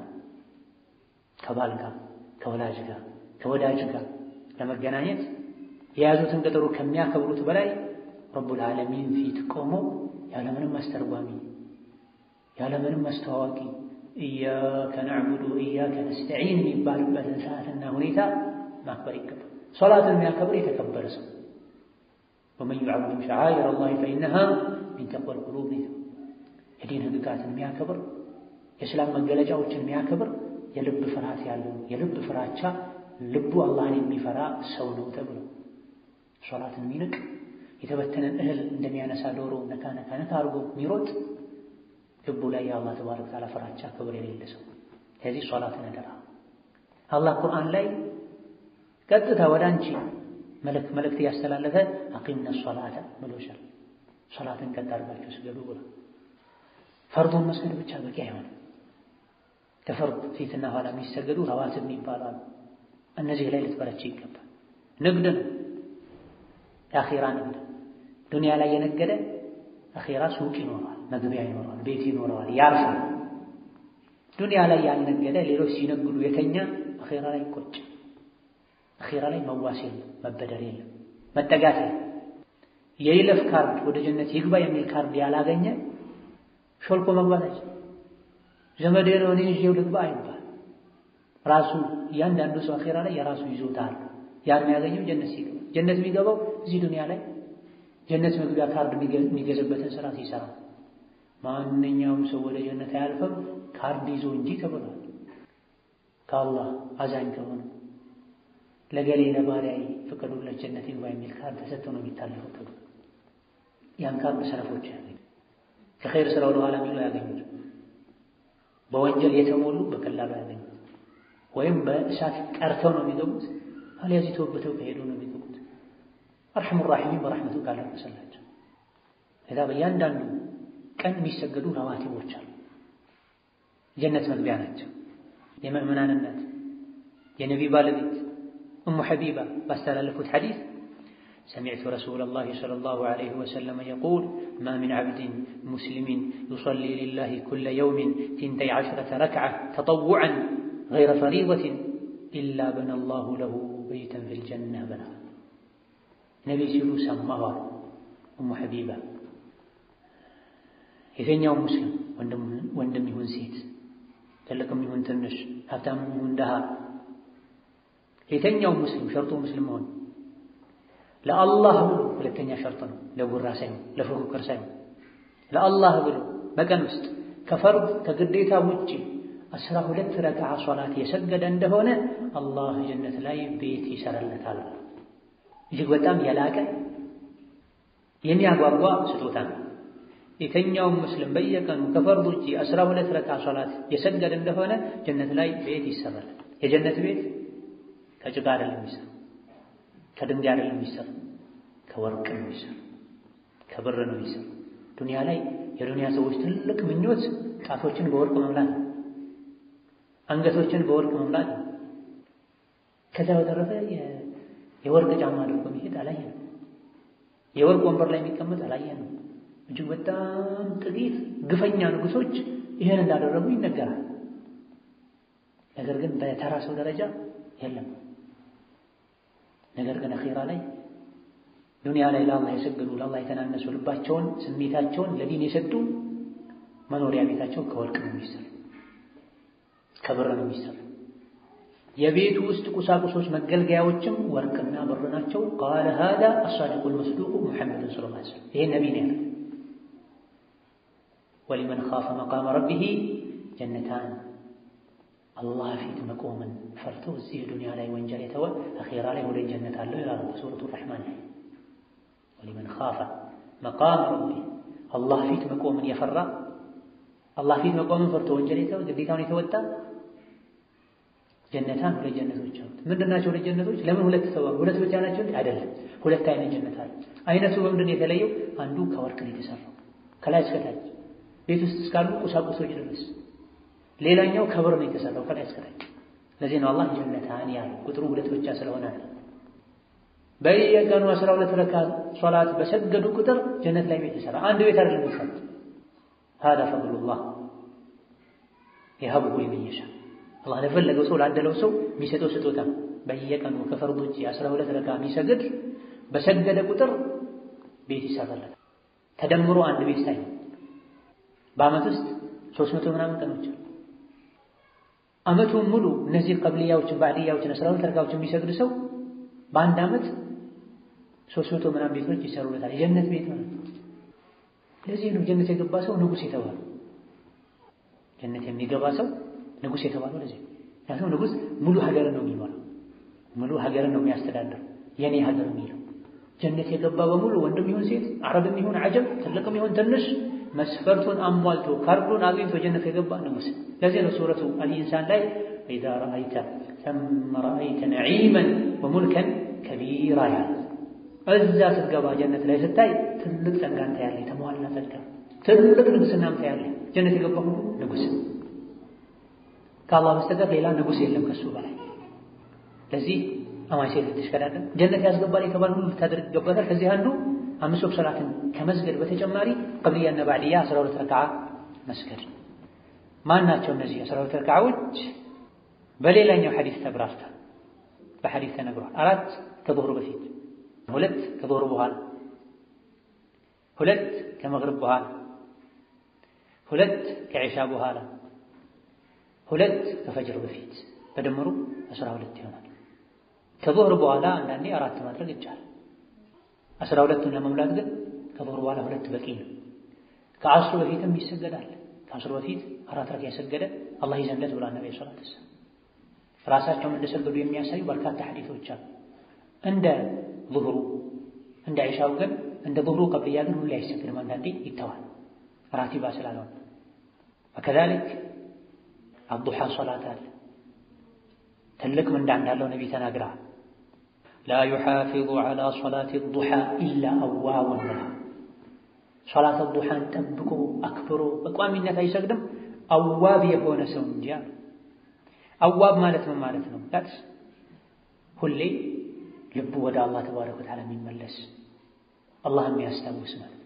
ከባል ጋር ከወላጅ ጋር ከወዳጅ ጋር ለመገናኘት የያዙትን ቀጠሮ ከሚያከብሩት በላይ ረቡል ዓለሚን ፊት ቆሞ ያለምንም አስተርጓሚ ያለምንም አስተዋዋቂ ኢያከ ነዕቡዱ ኢያከ ነስተዒን የሚባልበትን ሰዓትና ሁኔታ ማክበር ይገባል። ሶላትን የሚያከብር የተከበረ ሰው ወመን ዩዐዚም ሸዓኢረ አላህ ፈኢነሃ ሚን ተቅወል ቁሉብ የዲን ህግጋትን የሚያከብር የእስላም መገለጫዎችን የሚያከብር የልብ ፍርሃት ያለው የልብ ፍራቻ ልቡ አላህን የሚፈራ ሰው ነው ተብሎ ሶላትን የሚንቅ የተበተነን እህል እንደሚያነሳ ዶሮ ነካ ነካ ነካ አድርጎ የሚሮጥ ልቡ ላይ የአላህ ተባረከ ወተዓላ ፍራቻ ክብር የሌለ ሰው። ስለዚህ ሶላትን አደራ። አላህ ቁርአን ላይ ቀጥታ ወደ አንቺ መልእክት ያስተላለፈ አቂምነ ሶላተ ብሎሻል። ሶላትን ቀጥ አድርጋችሁ ስገዱ ብሎ ፈርዱን መስገድ ብቻ በቂ አይሆንም። ከፈርድ ፊትና ኋላ የሚሰገዱ ረዋትብ ይባላሉ። እነዚህ ላይ ልትበረች ይገባል። ንግድ ነው፣ የአኺራ ንግድ። ዱንያ ላይ የነገደ አኺራ ሱቅ ይኖረዋል፣ መግቢያ ይኖረዋል፣ ቤት ይኖረዋል፣ ያርፋል። ዱንያ ላይ ያልነገደ ሌሎች ሲነግዱ የተኛ አኺራ ላይ ቆጭ። አኺራ ላይ መዋስ የለም፣ መበደር የለም፣ መጠጋት የለም። የይለፍ ካርድ ወደ ጀነት ይግባ የሚል ካርድ ያላገኘ ሾልኮ መግባት ዘመዴ ነው እኔ ይዤው ልግባ አይባል። ራሱ እያንዳንዱ ሰው አኺራ ላይ የራሱ ይዞታ አለ። ያን የሚያገኘው ጀነት ሲገባ፣ ጀነት የሚገባው እዚህ ዱንያ ላይ ጀነት መግቢያ ካርድ የሚገዛበትን ስራ ሲሰራ። ማንኛውም ሰው ወደ ጀነት አያልፍም ካርድ ይዞ እንጂ ተብሏል። ከአላህ አዛኝ ከሆነ ለገሌ ለባሪያዬ ፍቀዱለት ጀነት ይግባ የሚል ካርድ ተሰጥቶ ነው የሚታለፈው ተብሎ ያን ካርድ ሰነፎች ያገኙ ከኸይር ስራ ወደ ኋላ የሚሉ ያገኙት በወንጀል የተሞሉ በቀላሉ ያገኙት ወይም በእሳት ቀርተው ነው የሚገቡት። አልያዚ ተወብተው ከሄዱ ነው የሚገቡት። አርሐሙ ራሒሚን በረሕመቱ ካለበሰላቸው ለዛ በእያንዳንዱ ቀን የሚሰገዱ ረዋቲቦች አሉ። ጀነት መግቢያ ናቸው። የምእምናን እናት የነቢ ባለቤት እሙ ሐቢባ ባስተላለፉት ሐዲስ ሰሚዕቱ ረሱለላሂ ሰለላሁ ዐለይሂ ወሰለም የቁል ማ ሚን ዐብድን ሙስሊሚን ዩሰሊ ሊላሂ ኩለ የውሚን ቲንተይ ዐሽረተ ረክዓ ተጠውዐን ገይረ ፈሪደትን ኢላ በነ ላሁ ለሁ በይተን ፊል ጀና በላ ነቢ ሲሉ ሰማኋል። እሙ ሐቢባ የትኛው ሙስሊም ወንድም ይሁን ሴት፣ ትልቅም ይሁን ትንሽ፣ ሀብታምም ይሁን ድሃ፣ የተኛው ሙስሊም ሸርጡ ሙስሊም መሆን ለአላህ ብሎ ሁለተኛ ሸርጥ ነው። ለጉራ ሳይሆን ለፉክክር ሳይሆን ለአላህ ብሎ በቀን ውስጥ ከፈርድ ከግዴታ ውጪ አስራ ሁለት ረክዓ ሶላት የሰገደ እንደሆነ አላህ ጀነት ላይ ቤት ይሰራለታል። እጅግ በጣም የላቀ የሚያጓጓ ስጦታ ነው። የተኛውም ሙስሊም በየቀኑ ከፈርድ ውጪ አስራ ሁለት ረክዓ ሶላት የሰገደ እንደሆነ ጀነት ላይ ቤት ይሰራል። የጀነት ቤት ከጭቃ አይደለም የሚሰራ ከድንጋይ አይደለም የሚሰራ ከወርቅ ነው የሚሰራ ከብር ነው የሚሰራ። ዱንያ ላይ የዱንያ ሰዎች ትልቅ ምኞት ጣቶችን በወርቅ መምላት ነው። አንገቶችን በወርቅ መምላት ነው። ከዛ በተረፈ የወርቅ ጫማ አድርጎ የሚሄድ አላየንም። የወርቅ ወንበር ላይ የሚቀመጥ አላየንም። እጅግ በጣም ጥቂት ግፈኛ ንጉሶች ይህን እንዳደረጉ ይነገራል። ነገር ግን በተራ ሰው ደረጃ የለም። ነገር ግን አኺራ ላይ ዱንያ ላይ ለአላህ የሰገዱ ለአላህ የተናነሱ ልባቸውን ስሜታቸውን ለዲን የሰጡ መኖሪያ ቤታቸው ከወርቅ ነው የሚሰራ፣ ከብር ነው የሚሰራ። የቤቱ ውስጥ ቁሳቁሶች መገልገያዎችም ወርቅና ብር ናቸው። ቃለ ሃዛ አሳዲቁል መስዱቁ ሙሐመድን ሰለላሁ ዐለይሂ ወሰለም ይሄን ነቢ ነው ያለው። ወሊመን ኻፈ መቃመ ረቢሂ ጀነታን አላህ ፊት መቆምን ፈርቶ እዚህ ዱንያ ላይ ወንጀል የተወ አኺራ ላይ ወደ ጀነት አለው ይላሉ በሱረቱ ረሕማን ላይ። ወሊመን ኻፈ መቃመ ረቢሂ አላህ ፊት መቆምን የፈራ አላህ ፊት መቆምን ፈርቶ ወንጀል የተወ ግዴታውን የተወጣ ጀነታን ሁለት ጀነቶች አሉት። ምንድን ናቸው ሁለት ጀነቶች? ለምን ሁለት ተባሉ? ሁለት ብቻ ናቸው አይደለም። ሁለት አይነት ጀነት አለ። አይነቱ በምንድን ነው የተለየው? አንዱ ከወርቅ ነው የተሰራው ከላይ እስከታች ቤት ውስጥ እስካሉ ቁሳቁሶች ድረስ ሌላኛው ከብር ነው የተሰራው ከላይ እስከታች። ለዚህ ነው አላህ ጀነታን ያለው ቁጥሩ ሁለት ብቻ ስለሆነ አለ። በየቀኑ አስራ ሁለት ረካ ሶላት በሰገዱ ቁጥር ጀነት ላይ ቤት ይሰራ። አንድ ቤት አይደለም የሚሰሩት። ሀዳ ፈድሉላህ የሀብሁ ሊመን የሻ አላህ ለፈለገው ሰው ላደለው ሰው የሚሰጠው ስጦታ። በየቀኑ ከፈርድ ውጪ አስራ ሁለት ረካ የሚሰግድ በሰገደ ቁጥር ቤት ይሰራለታል። ተደምሮ አንድ ቤት ሳይሆን በዓመት ውስጥ ሶስት መቶ ምናምን ቀኖች አሉ። ዓመቱን ሙሉ እነዚህ ቀብልያዎችን ባዕድያዎችን አስራ ሁለት ረካዎችን የሚሰግድ ሰው በአንድ ዓመት ሶስት መቶ ምናምን ቤቶች ይሰሩለታል። የጀነት ቤት ማለት ነው። ለዚህ ነው ጀነት የገባ ሰው ንጉሥ የተባለው። ጀነት የሚገባ ሰው ንጉሥ የተባለው ለዚህ ነው። ምክንያቱም ንጉሥ ሙሉ ሀገርን ነው የሚመራው፣ ሙሉ ሀገርን ነው የሚያስተዳድር። የኔ ሀገር የሚለው ጀነት የገባ በሙሉ ወንድም ይሁን ሴት፣ አረብም ይሁን አጀም፣ ትልቅም ይሁን ትንሽ መስፈርቱን አሟልቶ ካርዱን አግኝቶ ጀነት የገባ ንጉሥ። ለዚህ ነው ሱረቱ አልኢንሳን ላይ ኢዛ ረአይተ ሰመ ረአይተ ነዒመን ወሙልከን ከቢራ ያለ እዛ ስትገባ ጀነት ላይ ስታይ ትልቅ ጸጋን ታያለህ፣ የተሟላ ጸጋ፣ ትልቅ ንጉሥናም ታያለህ። ጀነት የገባ ሁሉ ንጉሥ ከአላህ በስተቀር ሌላ ንጉሥ የለም ከሱ በላይ። ለዚህ አማኝ ሴት ልትሽከዳደር ጀነት ያስገባል የተባለ ሁሉ ልታደርግ ይገባታል። ከዚህ አንዱ አምስት ወቅት ሰላትን ከመስገድ በተጨማሪ ቀብልያና ባዕድያ አስራ ሁለት ረክዓ መስገድ። ማን ናቸው እነዚህ አስራ ሁለት ረክዓዎች? በሌላኛው ሐዲስ ተብራርታ በሐዲስ ተነግሯል። አራት ከዙህር በፊት፣ ሁለት ከዙህር በኋላ፣ ሁለት ከመግሪብ በኋላ፣ ሁለት ከዒሻ በኋላ፣ ሁለት ከፈጅር በፊት በድምሩ አስራ ሁለት ይሆናል። ከዙህር በኋላ አንዳንዴ አራት ማድረግ ይቻላል። አስራ ሁለቱን ለመሙላት ግን ከዙህር በኋላ ሁለት በቂ ነው። ከአስሩ በፊትም ይሰገዳል። ከአስሩ በፊት አራት ረካ የሰገደ አላህ ይዘንለት ብሏል ነብዩ ሰለላሁ ዐለይሂ ወሰለም። ራሳቸውም እንደሰገዱ የሚያሳዩ በርካታ ሐዲሶች አሉ። እንደ ዙህሩ እንደ ዒሻው ግን እንደ ዙህሩ ቀብልያ ግን ሁሌ አይሰግድም። አንዳንዴ ይተዋል ራቲባ ስላልሆነ። ወከዛሊክ አዱሓ ሶላት አለ ትልቅ ምንዳ እንዳለው ነቢ ተናግረዋል። ላ ዩሓፊዙ ዐላ ሶላት ዱሓ ኢላ አዋቡን ብላ ሶላት ዱሓን ጠብቆ አክብሮ በቋሚነት አይሰግድም አዋብ የሆነ ሰው እንጂ አሉ። አዋብ ማለት ምን ማለት ነው? ት ሁሌ ልቡ ወደ አላህ ተባረከ ወተዓላ የሚመለስ አላህ የሚያስታውስ ማለት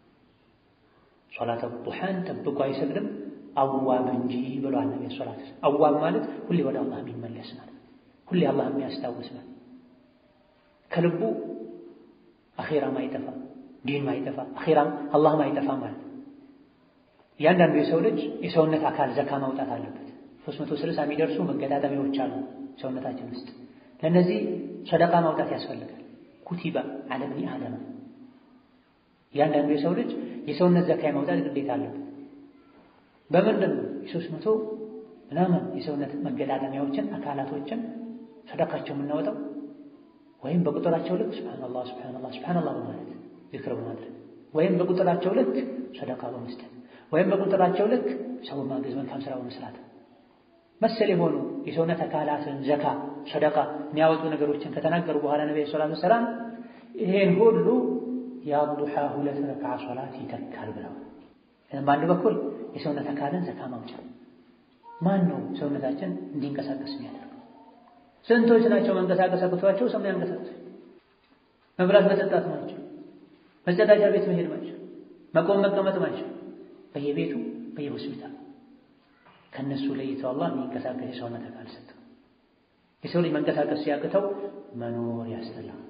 ሶላት ዱሓን ጠብቆ አይሰግድም አዋብ እንጂ ብሏል ነቢ ሶላት አዋብ ማለት ሁሌ ወደ አላህ የሚመለስ ማለት ሁሌ አላህ የሚያስታውስ ማለት ከልቡ አኼራ ማይጠፋ ዲን ማይጠፋ አኼራም አላህ ማይጠፋ ማለት እያንዳንዱ የሰው ልጅ የሰውነት አካል ዘካ ማውጣት አለበት። ሦስት መቶ ስልሳ የሚደርሱ መገጣጠሚያዎች አሉ ሰውነታችን ውስጥ ለእነዚህ ሰደቃ ማውጣት ያስፈልጋል። ኩቲባ ዐለ ብኒ አደም እያንዳንዱ የሰው ልጅ የሰውነት ዘካ የማውጣት ግዴታ አለበት። በምንድን ነው የሦስት መቶ ምናምን የሰውነት መገጣጠሚያዎችን አካላቶችን ሰደቃቸው የምናወጣው? ወይም በቁጥራቸው ልክ ሱብሓነላህ ሱብሓነላህ ሱብሓነላህ በማለት ዚክር በማድረግ ወይም በቁጥራቸው ልክ ሰደቃ በመስጠት ወይም በቁጥራቸው ልክ ሰው ማገዝ መልካም ስራ በመስራት መሰል የሆኑ የሰውነት አካላትን ዘካ ሰደቃ የሚያወጡ ነገሮችን ከተናገሩ በኋላ ነብዩ ሰለላሁ ዐለይሂ ወሰለም ይሄን ሁሉ የዱሓ ሁለት ረክዓ ሶላት ይተካል ብለዋል። በአንድ በኩል የሰውነት አካልን ዘካ ማውጫ ማን ነው ሰውነታችን እንዲንቀሳቀስ የሚያደርገው? ስንቶች ናቸው መንቀሳቀስ አቅቷቸው ሰው ያንቀሳቀሱ? መብላት መጠጣት ናቸው፣ መጸዳጃ ቤት መሄድ ናቸው፣ መቆም መቀመጥ ናቸው፣ በየቤቱ በየሆስፒታል ከነሱ ለይተው አላህ የሚንቀሳቀስ የሰውነት አካል ሰጠው። የሰው ልጅ መንቀሳቀስ ሲያቅተው መኖር ያስጠላል፣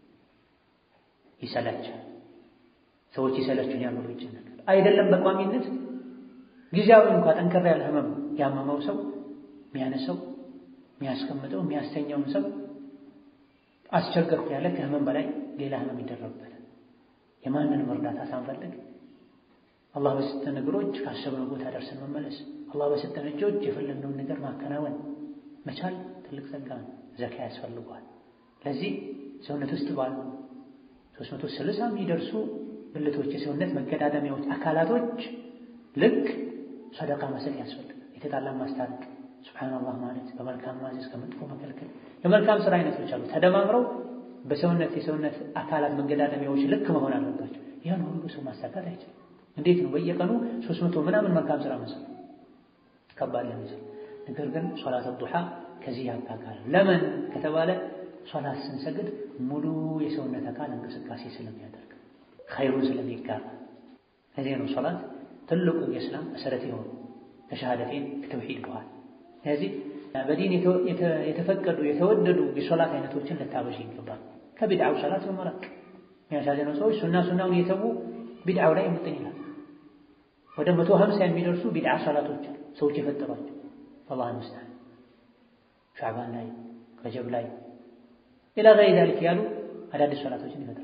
ይሰላቻል። ሰዎች ይሰለቹን ያምሩ ይጨነቃል። አይደለም በቋሚነት ጊዜያዊ እንኳ ጠንከር ያለ ህመም ያመመው ሰው የሚያነሰው የሚያስቀምጠው የሚያስተኛውን ሰው አስቸገርኩ ያለ ከህመም በላይ ሌላ ህመም ይደረብበታል። የማንንም እርዳታ ሳንፈልግ አላህ በሰጠን እግሮች ካሰብነው ቦታ ደርሰን መመለስ፣ አላህ በሰጠን እጆች የፈለግነውን ነገር ማከናወን መቻል ትልቅ ጸጋ ነው። ዘካ ያስፈልገዋል። ለዚህ ሰውነት ውስጥ ባሉ ሦስት መቶ ስልሳ የሚደርሱ ብልቶች፣ የሰውነት መገጣጠሚያዎች፣ አካላቶች ልክ ሰደቃ መስጠት ያስፈልጋል። የተጣላን ማስታረቅ፣ ሱብሓነላህ ማለት፣ በመልካም ማዘዝ፣ ከመጥፎ መከልከል የመልካም ስራ አይነቶች አሉ። ተደማምረው በሰውነት የሰውነት አካላት መገጣጠሚያዎች ልክ መሆን አለባቸው። ያን ሁሉ ሰው ማሳካት አይችልም። እንዴት ነው በየቀኑ ሦስት መቶ ምናምን መልካም ስራ መስራት ከባድ ለምሳሌ። ነገር ግን ሶላት ዱሓ ከዚህ ያካካል። ለምን ከተባለ ሶላት ስንሰግድ ሙሉ የሰውነት አካል እንቅስቃሴ ስለሚያደርግ ኸይሩን ስለሚጋራ። ለዚህ ነው ሶላት ትልቁ የእስላም መሰረት የሆኑ ከሸሃደቴን ከተውሂድ በኋላ። ስለዚህ በዲን የተፈቀዱ የተወደዱ የሶላት አይነቶችን ልታበሽ ይገባል። ከቢድዓው ሶላት በመራቅ የሚያሳዝነው ሰዎች ሱና ሱናውን የተዉ ቢድዓው ላይ የምጥን ይላል። ወደ መቶ ሀምሳ የሚደርሱ ቢድዓ ሶላቶች ሰዎች የፈጠሯቸው አላህ ይመስገን። ሻዕባን ላይ ረጀብ ላይ ኢላ ገይሪ ዛሊክ ያሉ አዳዲስ ሶላቶችን ይፈጥራል።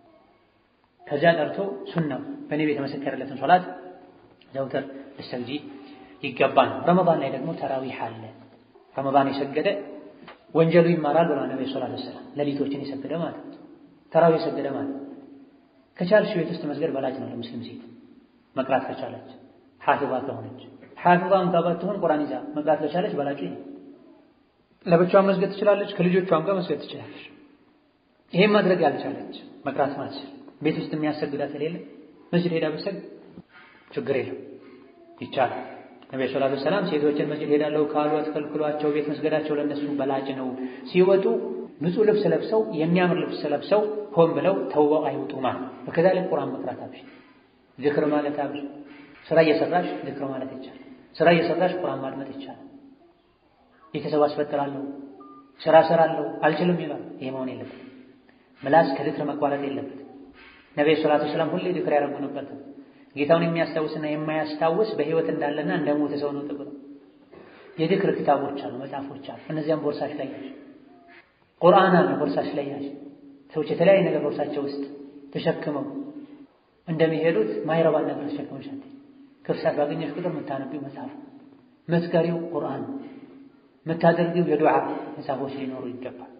ከዚያ ጠርቶ ሱናው በነቢ የተመሰከረለትን ሶላት ዘውትር ልሰግጂ ይገባል። ረመዳን ላይ ደግሞ ተራዊህ አለ። ረመዳን የሰገደ ወንጀሉ ይማራል ብለዋል ነቢ ሰለላሁ ዐለይሂ ወሰለም። ሌሊቶችን የሰገደ ማለት ተራዊህ የሰገደ ማለት ከቻልሽ ቤት ውስጥ መስገድ በላጭ ነው ለሙስሊም ሴት መቅራት ከቻለች ሐፊዛ ከሆነች ሐፊዛ እንኳ ባትሆን ቁርአን ይዛ መቅራት ከቻለች በላጭ ነው። ለብቻዋን መስገድ ትችላለች፣ ከልጆቿም ጋር መስገድ ትችላለች። ይሄን ማድረግ ያልቻለች መቅራት ማትችል ቤት ውስጥ የሚያሰግዳት የሌለ መስጂድ ሄዳ ብትሰግድ ችግር የለም ይቻላል። ነብዩ ሰለላሁ ዐለይሂ ወሰለም ሴቶችን መስጂድ ሄዳለሁ ካሉ አትከልክሏቸው፣ ቤት መስገዳቸው ለነሱ በላጭ ነው። ሲወጡ ንጹህ ልብስ ለብሰው የሚያምር ልብስ ለብሰው ሆን ብለው ተውበው አይወጡ ማለት በከዛሊክ ቁርአን መቅራት አብሽ፣ ዝክር ማለት አብሽ። ስራ እየሰራሽ ዝክር ማለት ይቻላል። ስራ እየሰራሽ ቁርአን ማድመጥ ይቻላል። ቤተሰብ አስፈጥራለሁ፣ ስራ እሰራለሁ አልችልም ይላል። ይሄ መሆን የለበትም። ምላስ ከዝክር መቋረጥ የለበትም። ነብዩ ሰለላሁ ዐለይሂ ወሰለም ሁሌ ዝክር ያደርጉ ነበር። ጌታውን የሚያስታውስና የማያስታውስ በህይወት እንዳለና እንደሞተ ሰው ነው ተብሎ የዝክር ክታቦች አሉ፣ መጽሐፎች አሉ። እነዚያም ቦርሳሽ ላይ ያዥ። ቁርአን አለ ቦርሳሽ ላይ ያዥ። ሰዎች የተለያየ ነገር ቦርሳቸው ውስጥ ተሸክመው እንደሚሄዱት ማይረባን ነገር ተሸክመሽ አትሄጂ። ክፍሳት ባገኘሽ ቁጥር የምታነቢው መጽሐፍ፣ የምትቀሪው ቁርአን፣ የምታደርጊው የዱዓ መጽሐፎች ሊኖሩ ይገባል።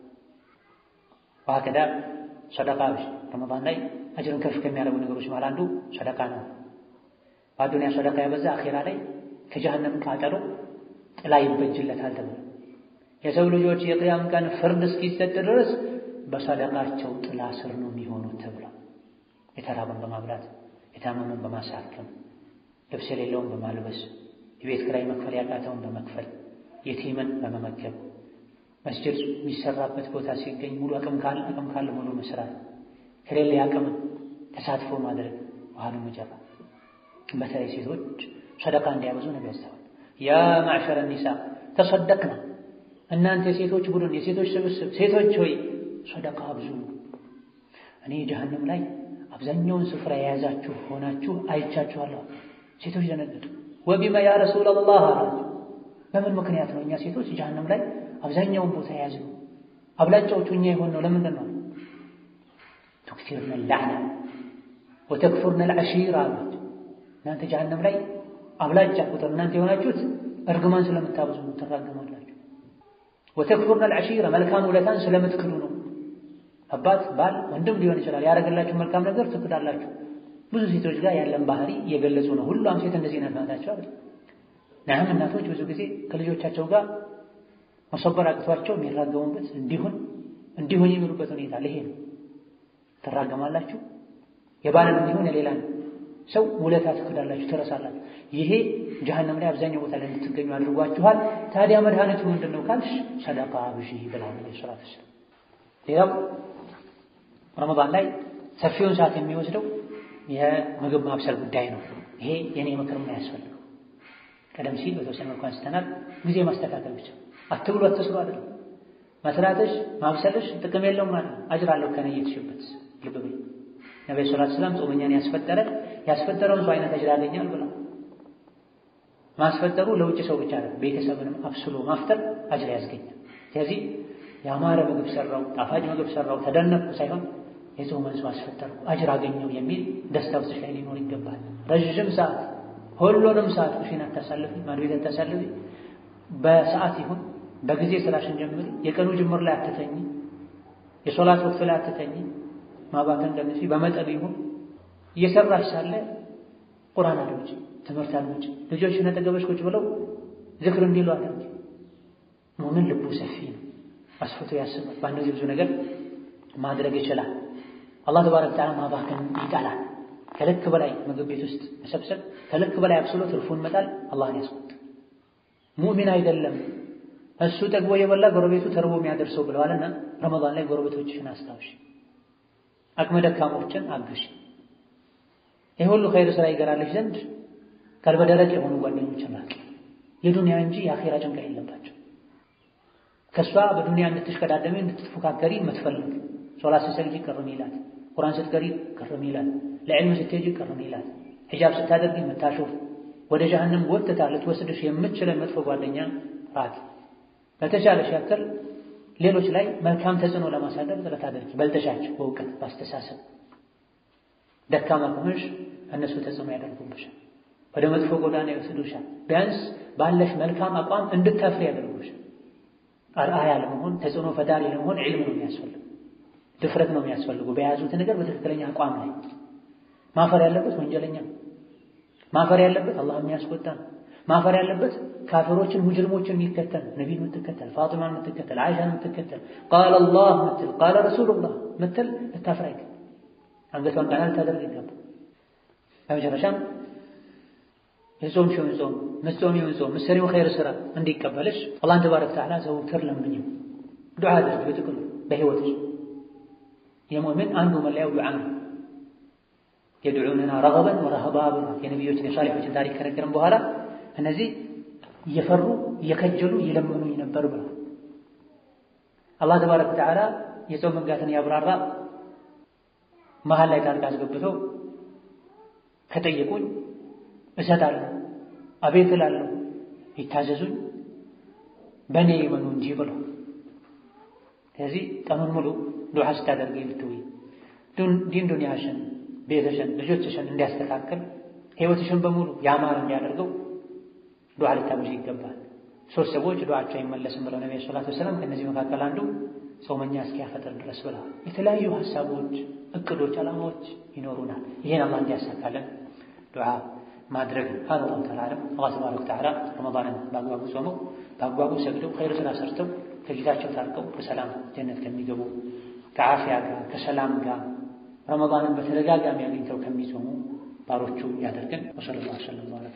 ዋከዳ ሰደቃ ብሽ ረመዳን ላይ አጅርን ከፍ ከሚያደርጉ ነገሮች መሃል አንዱ ሰደቃ ነው። በአዱንያ ሰደቃ ያበዛ አኼራ ላይ ከጀሃነም ቃጠሎ ጥላ ይበጅለታል ተብሎ የሰው ልጆች የቅያም ቀን ፍርድ እስኪሰጥ ድረስ በሰደቃቸው ጥላ ስር ነው የሚሆኑት ተብሎ የተራበን በማብላት የታመመን በማሳከም ልብስ የሌለውን በማልበስ የቤት ኪራይ መክፈል ያቃተውን በመክፈል የቲምን በመመገብ መስጅድ የሚሰራበት ቦታ ሲገኝ ሙሉ አቅም ካለ አቅም ካለ ሙሉ መስራት ከሌለ አቅምን ተሳትፎ ማድረግ ባህሉ መጀራ በተለይ ሴቶች ሰደቃ እንዲያበዙ ነው ያስተዋል። ያ ማዕሸረ ኒሳ ተሰደቅና እናንተ የሴቶች ቡድን የሴቶች ስብስብ ሴቶች ሆይ ሰደቃ አብዙ። እኔ ጀሀነም ላይ አብዛኛውን ስፍራ የያዛችሁ ሆናችሁ አይቻችኋለሁ። ሴቶች ደነገጡ። ወቢማ ያ ረሱለላህ አላቸው። በምን ምክንያት ነው እኛ ሴቶች ጀሀነም ላይ አብዛኛውን ቦታ የያዝነው? አብላጫዎቹ እኛ የሆን ነው ለምንድን ነው? ቱክሲርነ ላዕና ወተክፉርነ ልዐሺራ አላቸው። እናንተ ጀሀነም ላይ አብላጫ ቁጥር እናንተ የሆናችሁት እርግማን ስለምታበዙ ነው፣ ትራገማላችሁ። ወተክፉርነ ልዐሺራ መልካም ውለታን ስለምትክዱ ነው። አባት ባል፣ ወንድም ሊሆን ይችላል ያደረገላችሁ መልካም ነገር ትክዳላችሁ። ብዙ ሴቶች ጋር ያለን ባህሪ እየገለጹ ነው። ሁሉም ሴት እንደዚህ ናት ናታቸው አይደል? ናም እናቶች ብዙ ጊዜ ከልጆቻቸው ጋር መሰበር አቅቷቸው የሚራገሙበት እንዲሁን እንዲሁን የሚሉበት ሁኔታ ይሄ ነው። ትራገማላችሁ። የባልን እንዲሁን የሌላን ሰው ውለታ ትክዳላችሁ፣ ትረሳላችሁ። ይሄ ጀሀነም ላይ አብዛኛው ቦታ ላይ እንድትገኙ አድርጓችኋል። ታዲያ መድኃኒቱ ምንድን ነው ካልሽ ሰደቃ ብዢ ብለዋል ነብዩ ሰለላሁ ዐለይሂ ወሰለም። ሌላው ረመዳን ላይ ሰፊውን ሰዓት የሚወስደው የምግብ ማብሰል ጉዳይ ነው። ይሄ የኔ ምክርም አያስፈልገው። ቀደም ሲል በተወሰነ መልኩ አንስተናል። ጊዜ ማስተካከል ብቻ አትብሉ አትስሩ አይደለም። መስራትሽ ማብሰልሽ ጥቅም የለውም ማለት ነው። አጅር አለው ከነየትሽበት ልብ በይ። ነብዩ ሰለላሁ ዐለይሂ ወሰለም ጾመኛን ያስፈጠረ ያስፈጠረውን ሰው አይነት አጅር ያገኛል ብላ ማስፈጠሩ ለውጭ ሰው ብቻ አይደለም፣ ቤተሰብንም አብስሎ ማፍጠር አጅር ያስገኛል። ስለዚህ ያማረ ምግብ ሰራው፣ ጣፋጭ ምግብ ሰራው፣ ተደነቅኩ ሳይሆን የጾመን ሰው አስፈጠርኩ አጅር አገኘው የሚል ደስታ ውስጥሽ ላይ ሊኖር ይገባል። ረዥም ሰዓት ሁሉንም ሰዓት ኩሽና አታሳልፊ፣ ማድቤት አታሳልፊ። በሰዓት ይሁን በጊዜ ስራሽን ጀምሪ። የቀኑ ጅምር ላይ አትተኝ፣ የሶላት ወቅት ላይ አትተኝ። ማባከን ቀንሺ። በመጠኑ ይሁን እየሰራሽ ሳለ ቁርአን አድምጪ፣ ትምህርት አድምጪ። ልጆችሽን አጠገብሽ ቁጭ ብለው ዝክር እንዲሉ አድርጊ። ሙእሚን ልቡ ሰፊ ነው፣ አስፍቶ ያስባል። በአንድ ጊዜ ብዙ ነገር ማድረግ ይችላል። አላህ ተባረከ ወተዓላ ማባከን ይጠላል። ከልክ በላይ ምግብ ቤት ውስጥ መሰብሰብ፣ ከልክ በላይ አብስሎ ትርፉን መጣል አላህን ያስቆጣል። ሙእሚን አይደለም እሱ ጠግቦ የበላ ጎረቤቱ ተርቦ የሚያደርሰው ብለዋልና ረመዳን ላይ ጎረቤቶችሽን አስታውሽ፣ አቅመ ደካሞችን አግሽ። ይህ ሁሉ ኸይር ስራ ይገራልሽ ዘንድ ቀልበ ደረቅ የሆኑ ጓደኞችን ራቂ። የዱንያ እንጂ የአኼራ ጭንቀት የለባቸው። ከእሷ በዱንያ እንድትሽቀዳደሚ እንድትፎካከሪ የምትፈልግ ሶላት ስትሰግጂ ቅር ሚላት፣ ቁርአን ስትቀሪ ቅር ሚላት፣ ለዕልም ስትሄጂ ቅር ሚላት፣ ሒጃብ ስታደርጊ የምታሾፍ ወደ ጀሀነም ጎትታ ልትወስድሽ የምትችለን መጥፎ ጓደኛ ራቂ። በተቻለሽ ያክል ሌሎች ላይ መልካም ተጽዕኖ ለማሳደር ጥረት አድርጊ። በልተሻቸው በእውቀት በአስተሳሰብ ደካማ ከሆንሽ እነሱ ተጽዕኖ ያደርጉብሻል፣ ወደ መጥፎ ጎዳና ይወስዱሻል። ቢያንስ ባለሽ መልካም አቋም እንድታፍሪ ያደርጉሻል። አርአያ ለመሆን ተጽዕኖ ፈጣሪ ለመሆን ዒልም ነው የሚያስፈልጉ፣ ድፍረት ነው የሚያስፈልጉ። በያዙት ነገር በትክክለኛ አቋም ላይ ማፈር ያለበት ወንጀለኛ ማፈር ያለበት አላህ የሚያስቆጣ ማፈር ያለበት ካፊሮችን ሙጅሪሞችን የሚከተል ነቢን የምትከተል ፋጢማን የምትከተል አይሻን የምትከተል ቃለ አላህ ምትል ቃለ ረሱሉላህ ምትል ልታፍር አይገባም። አንገቷን ቀና ልታደርግ ይገባል። በመጨረሻም የጾምሽውን ጾም ምትጾሚውን ጾም ምትሰሪውን ኸይር ስራ እንዲቀበልሽ አላህን ተባረከ ወተዓላ ዘውትር ለምኝው፣ ዱዓ አድርጊ። በጥቅሉ በህይወትሽ የሙእምን አንዱ መለያው ዱዓ ነው። የድዑነና ረገበን ወረህባ ብሏል። የነቢዮችን የሷሊሖችን ታሪክ ከነገረን በኋላ እነዚህ እየፈሩ እየከጀሉ እየለመኑኝ ነበር ብሏል። አላህ ተባረከ ወተዓላ የጾም ህግጋትን ያብራራ መሀል ላይ ጣልቃ አስገብተው ከጠየቁኝ እሰጣለሁ፣ አቤት እላለሁ፣ ይታዘዙኝ፣ በእኔ ይመኑ እንጂ ብሎ ስለዚህ ቀኑን ሙሉ ዱዓ ስታደርጊ ልትውይ ዲን ዱንያሽን፣ ቤተሽን፣ ልጆችሽን እንዲያስተካክል ህይወትሽን በሙሉ ያማረ እንዲያደርገው ዱዓ ልታበዥ ይገባል። ሶስት ሰዎች ዱዓቸው አይመለስም ብለው ነቢ ሰለላሁ ዐለይሂ ወሰለም ከእነዚህ መካከል አንዱ ጾመኛ እስኪያፈጥር ድረስ ብለዋል። የተለያዩ ሀሳቦች፣ እቅዶች፣ ዓላማዎች ይኖሩናል። ይሄን አላህ እንዲያሳካለን ዱዓ ማድረግ ነው። ሀዛ አላሁ ተዓላ አዕለም። አላህ ተባረከ ወተዓላ ረመዳንን በአግባቡ ጾመው በአግባቡ ሰግደው ኸይር ስራ ሰርተው ከጌታቸው ታርቀው በሰላም ጀነት ከሚገቡ ከዓፊያ ጋር ከሰላም ጋር ረመዳንን በተደጋጋሚ አግኝተው ከሚጾሙ ባሮቹ ያደርገን። ወሰለላሁ ዐለይሂ ወሰለም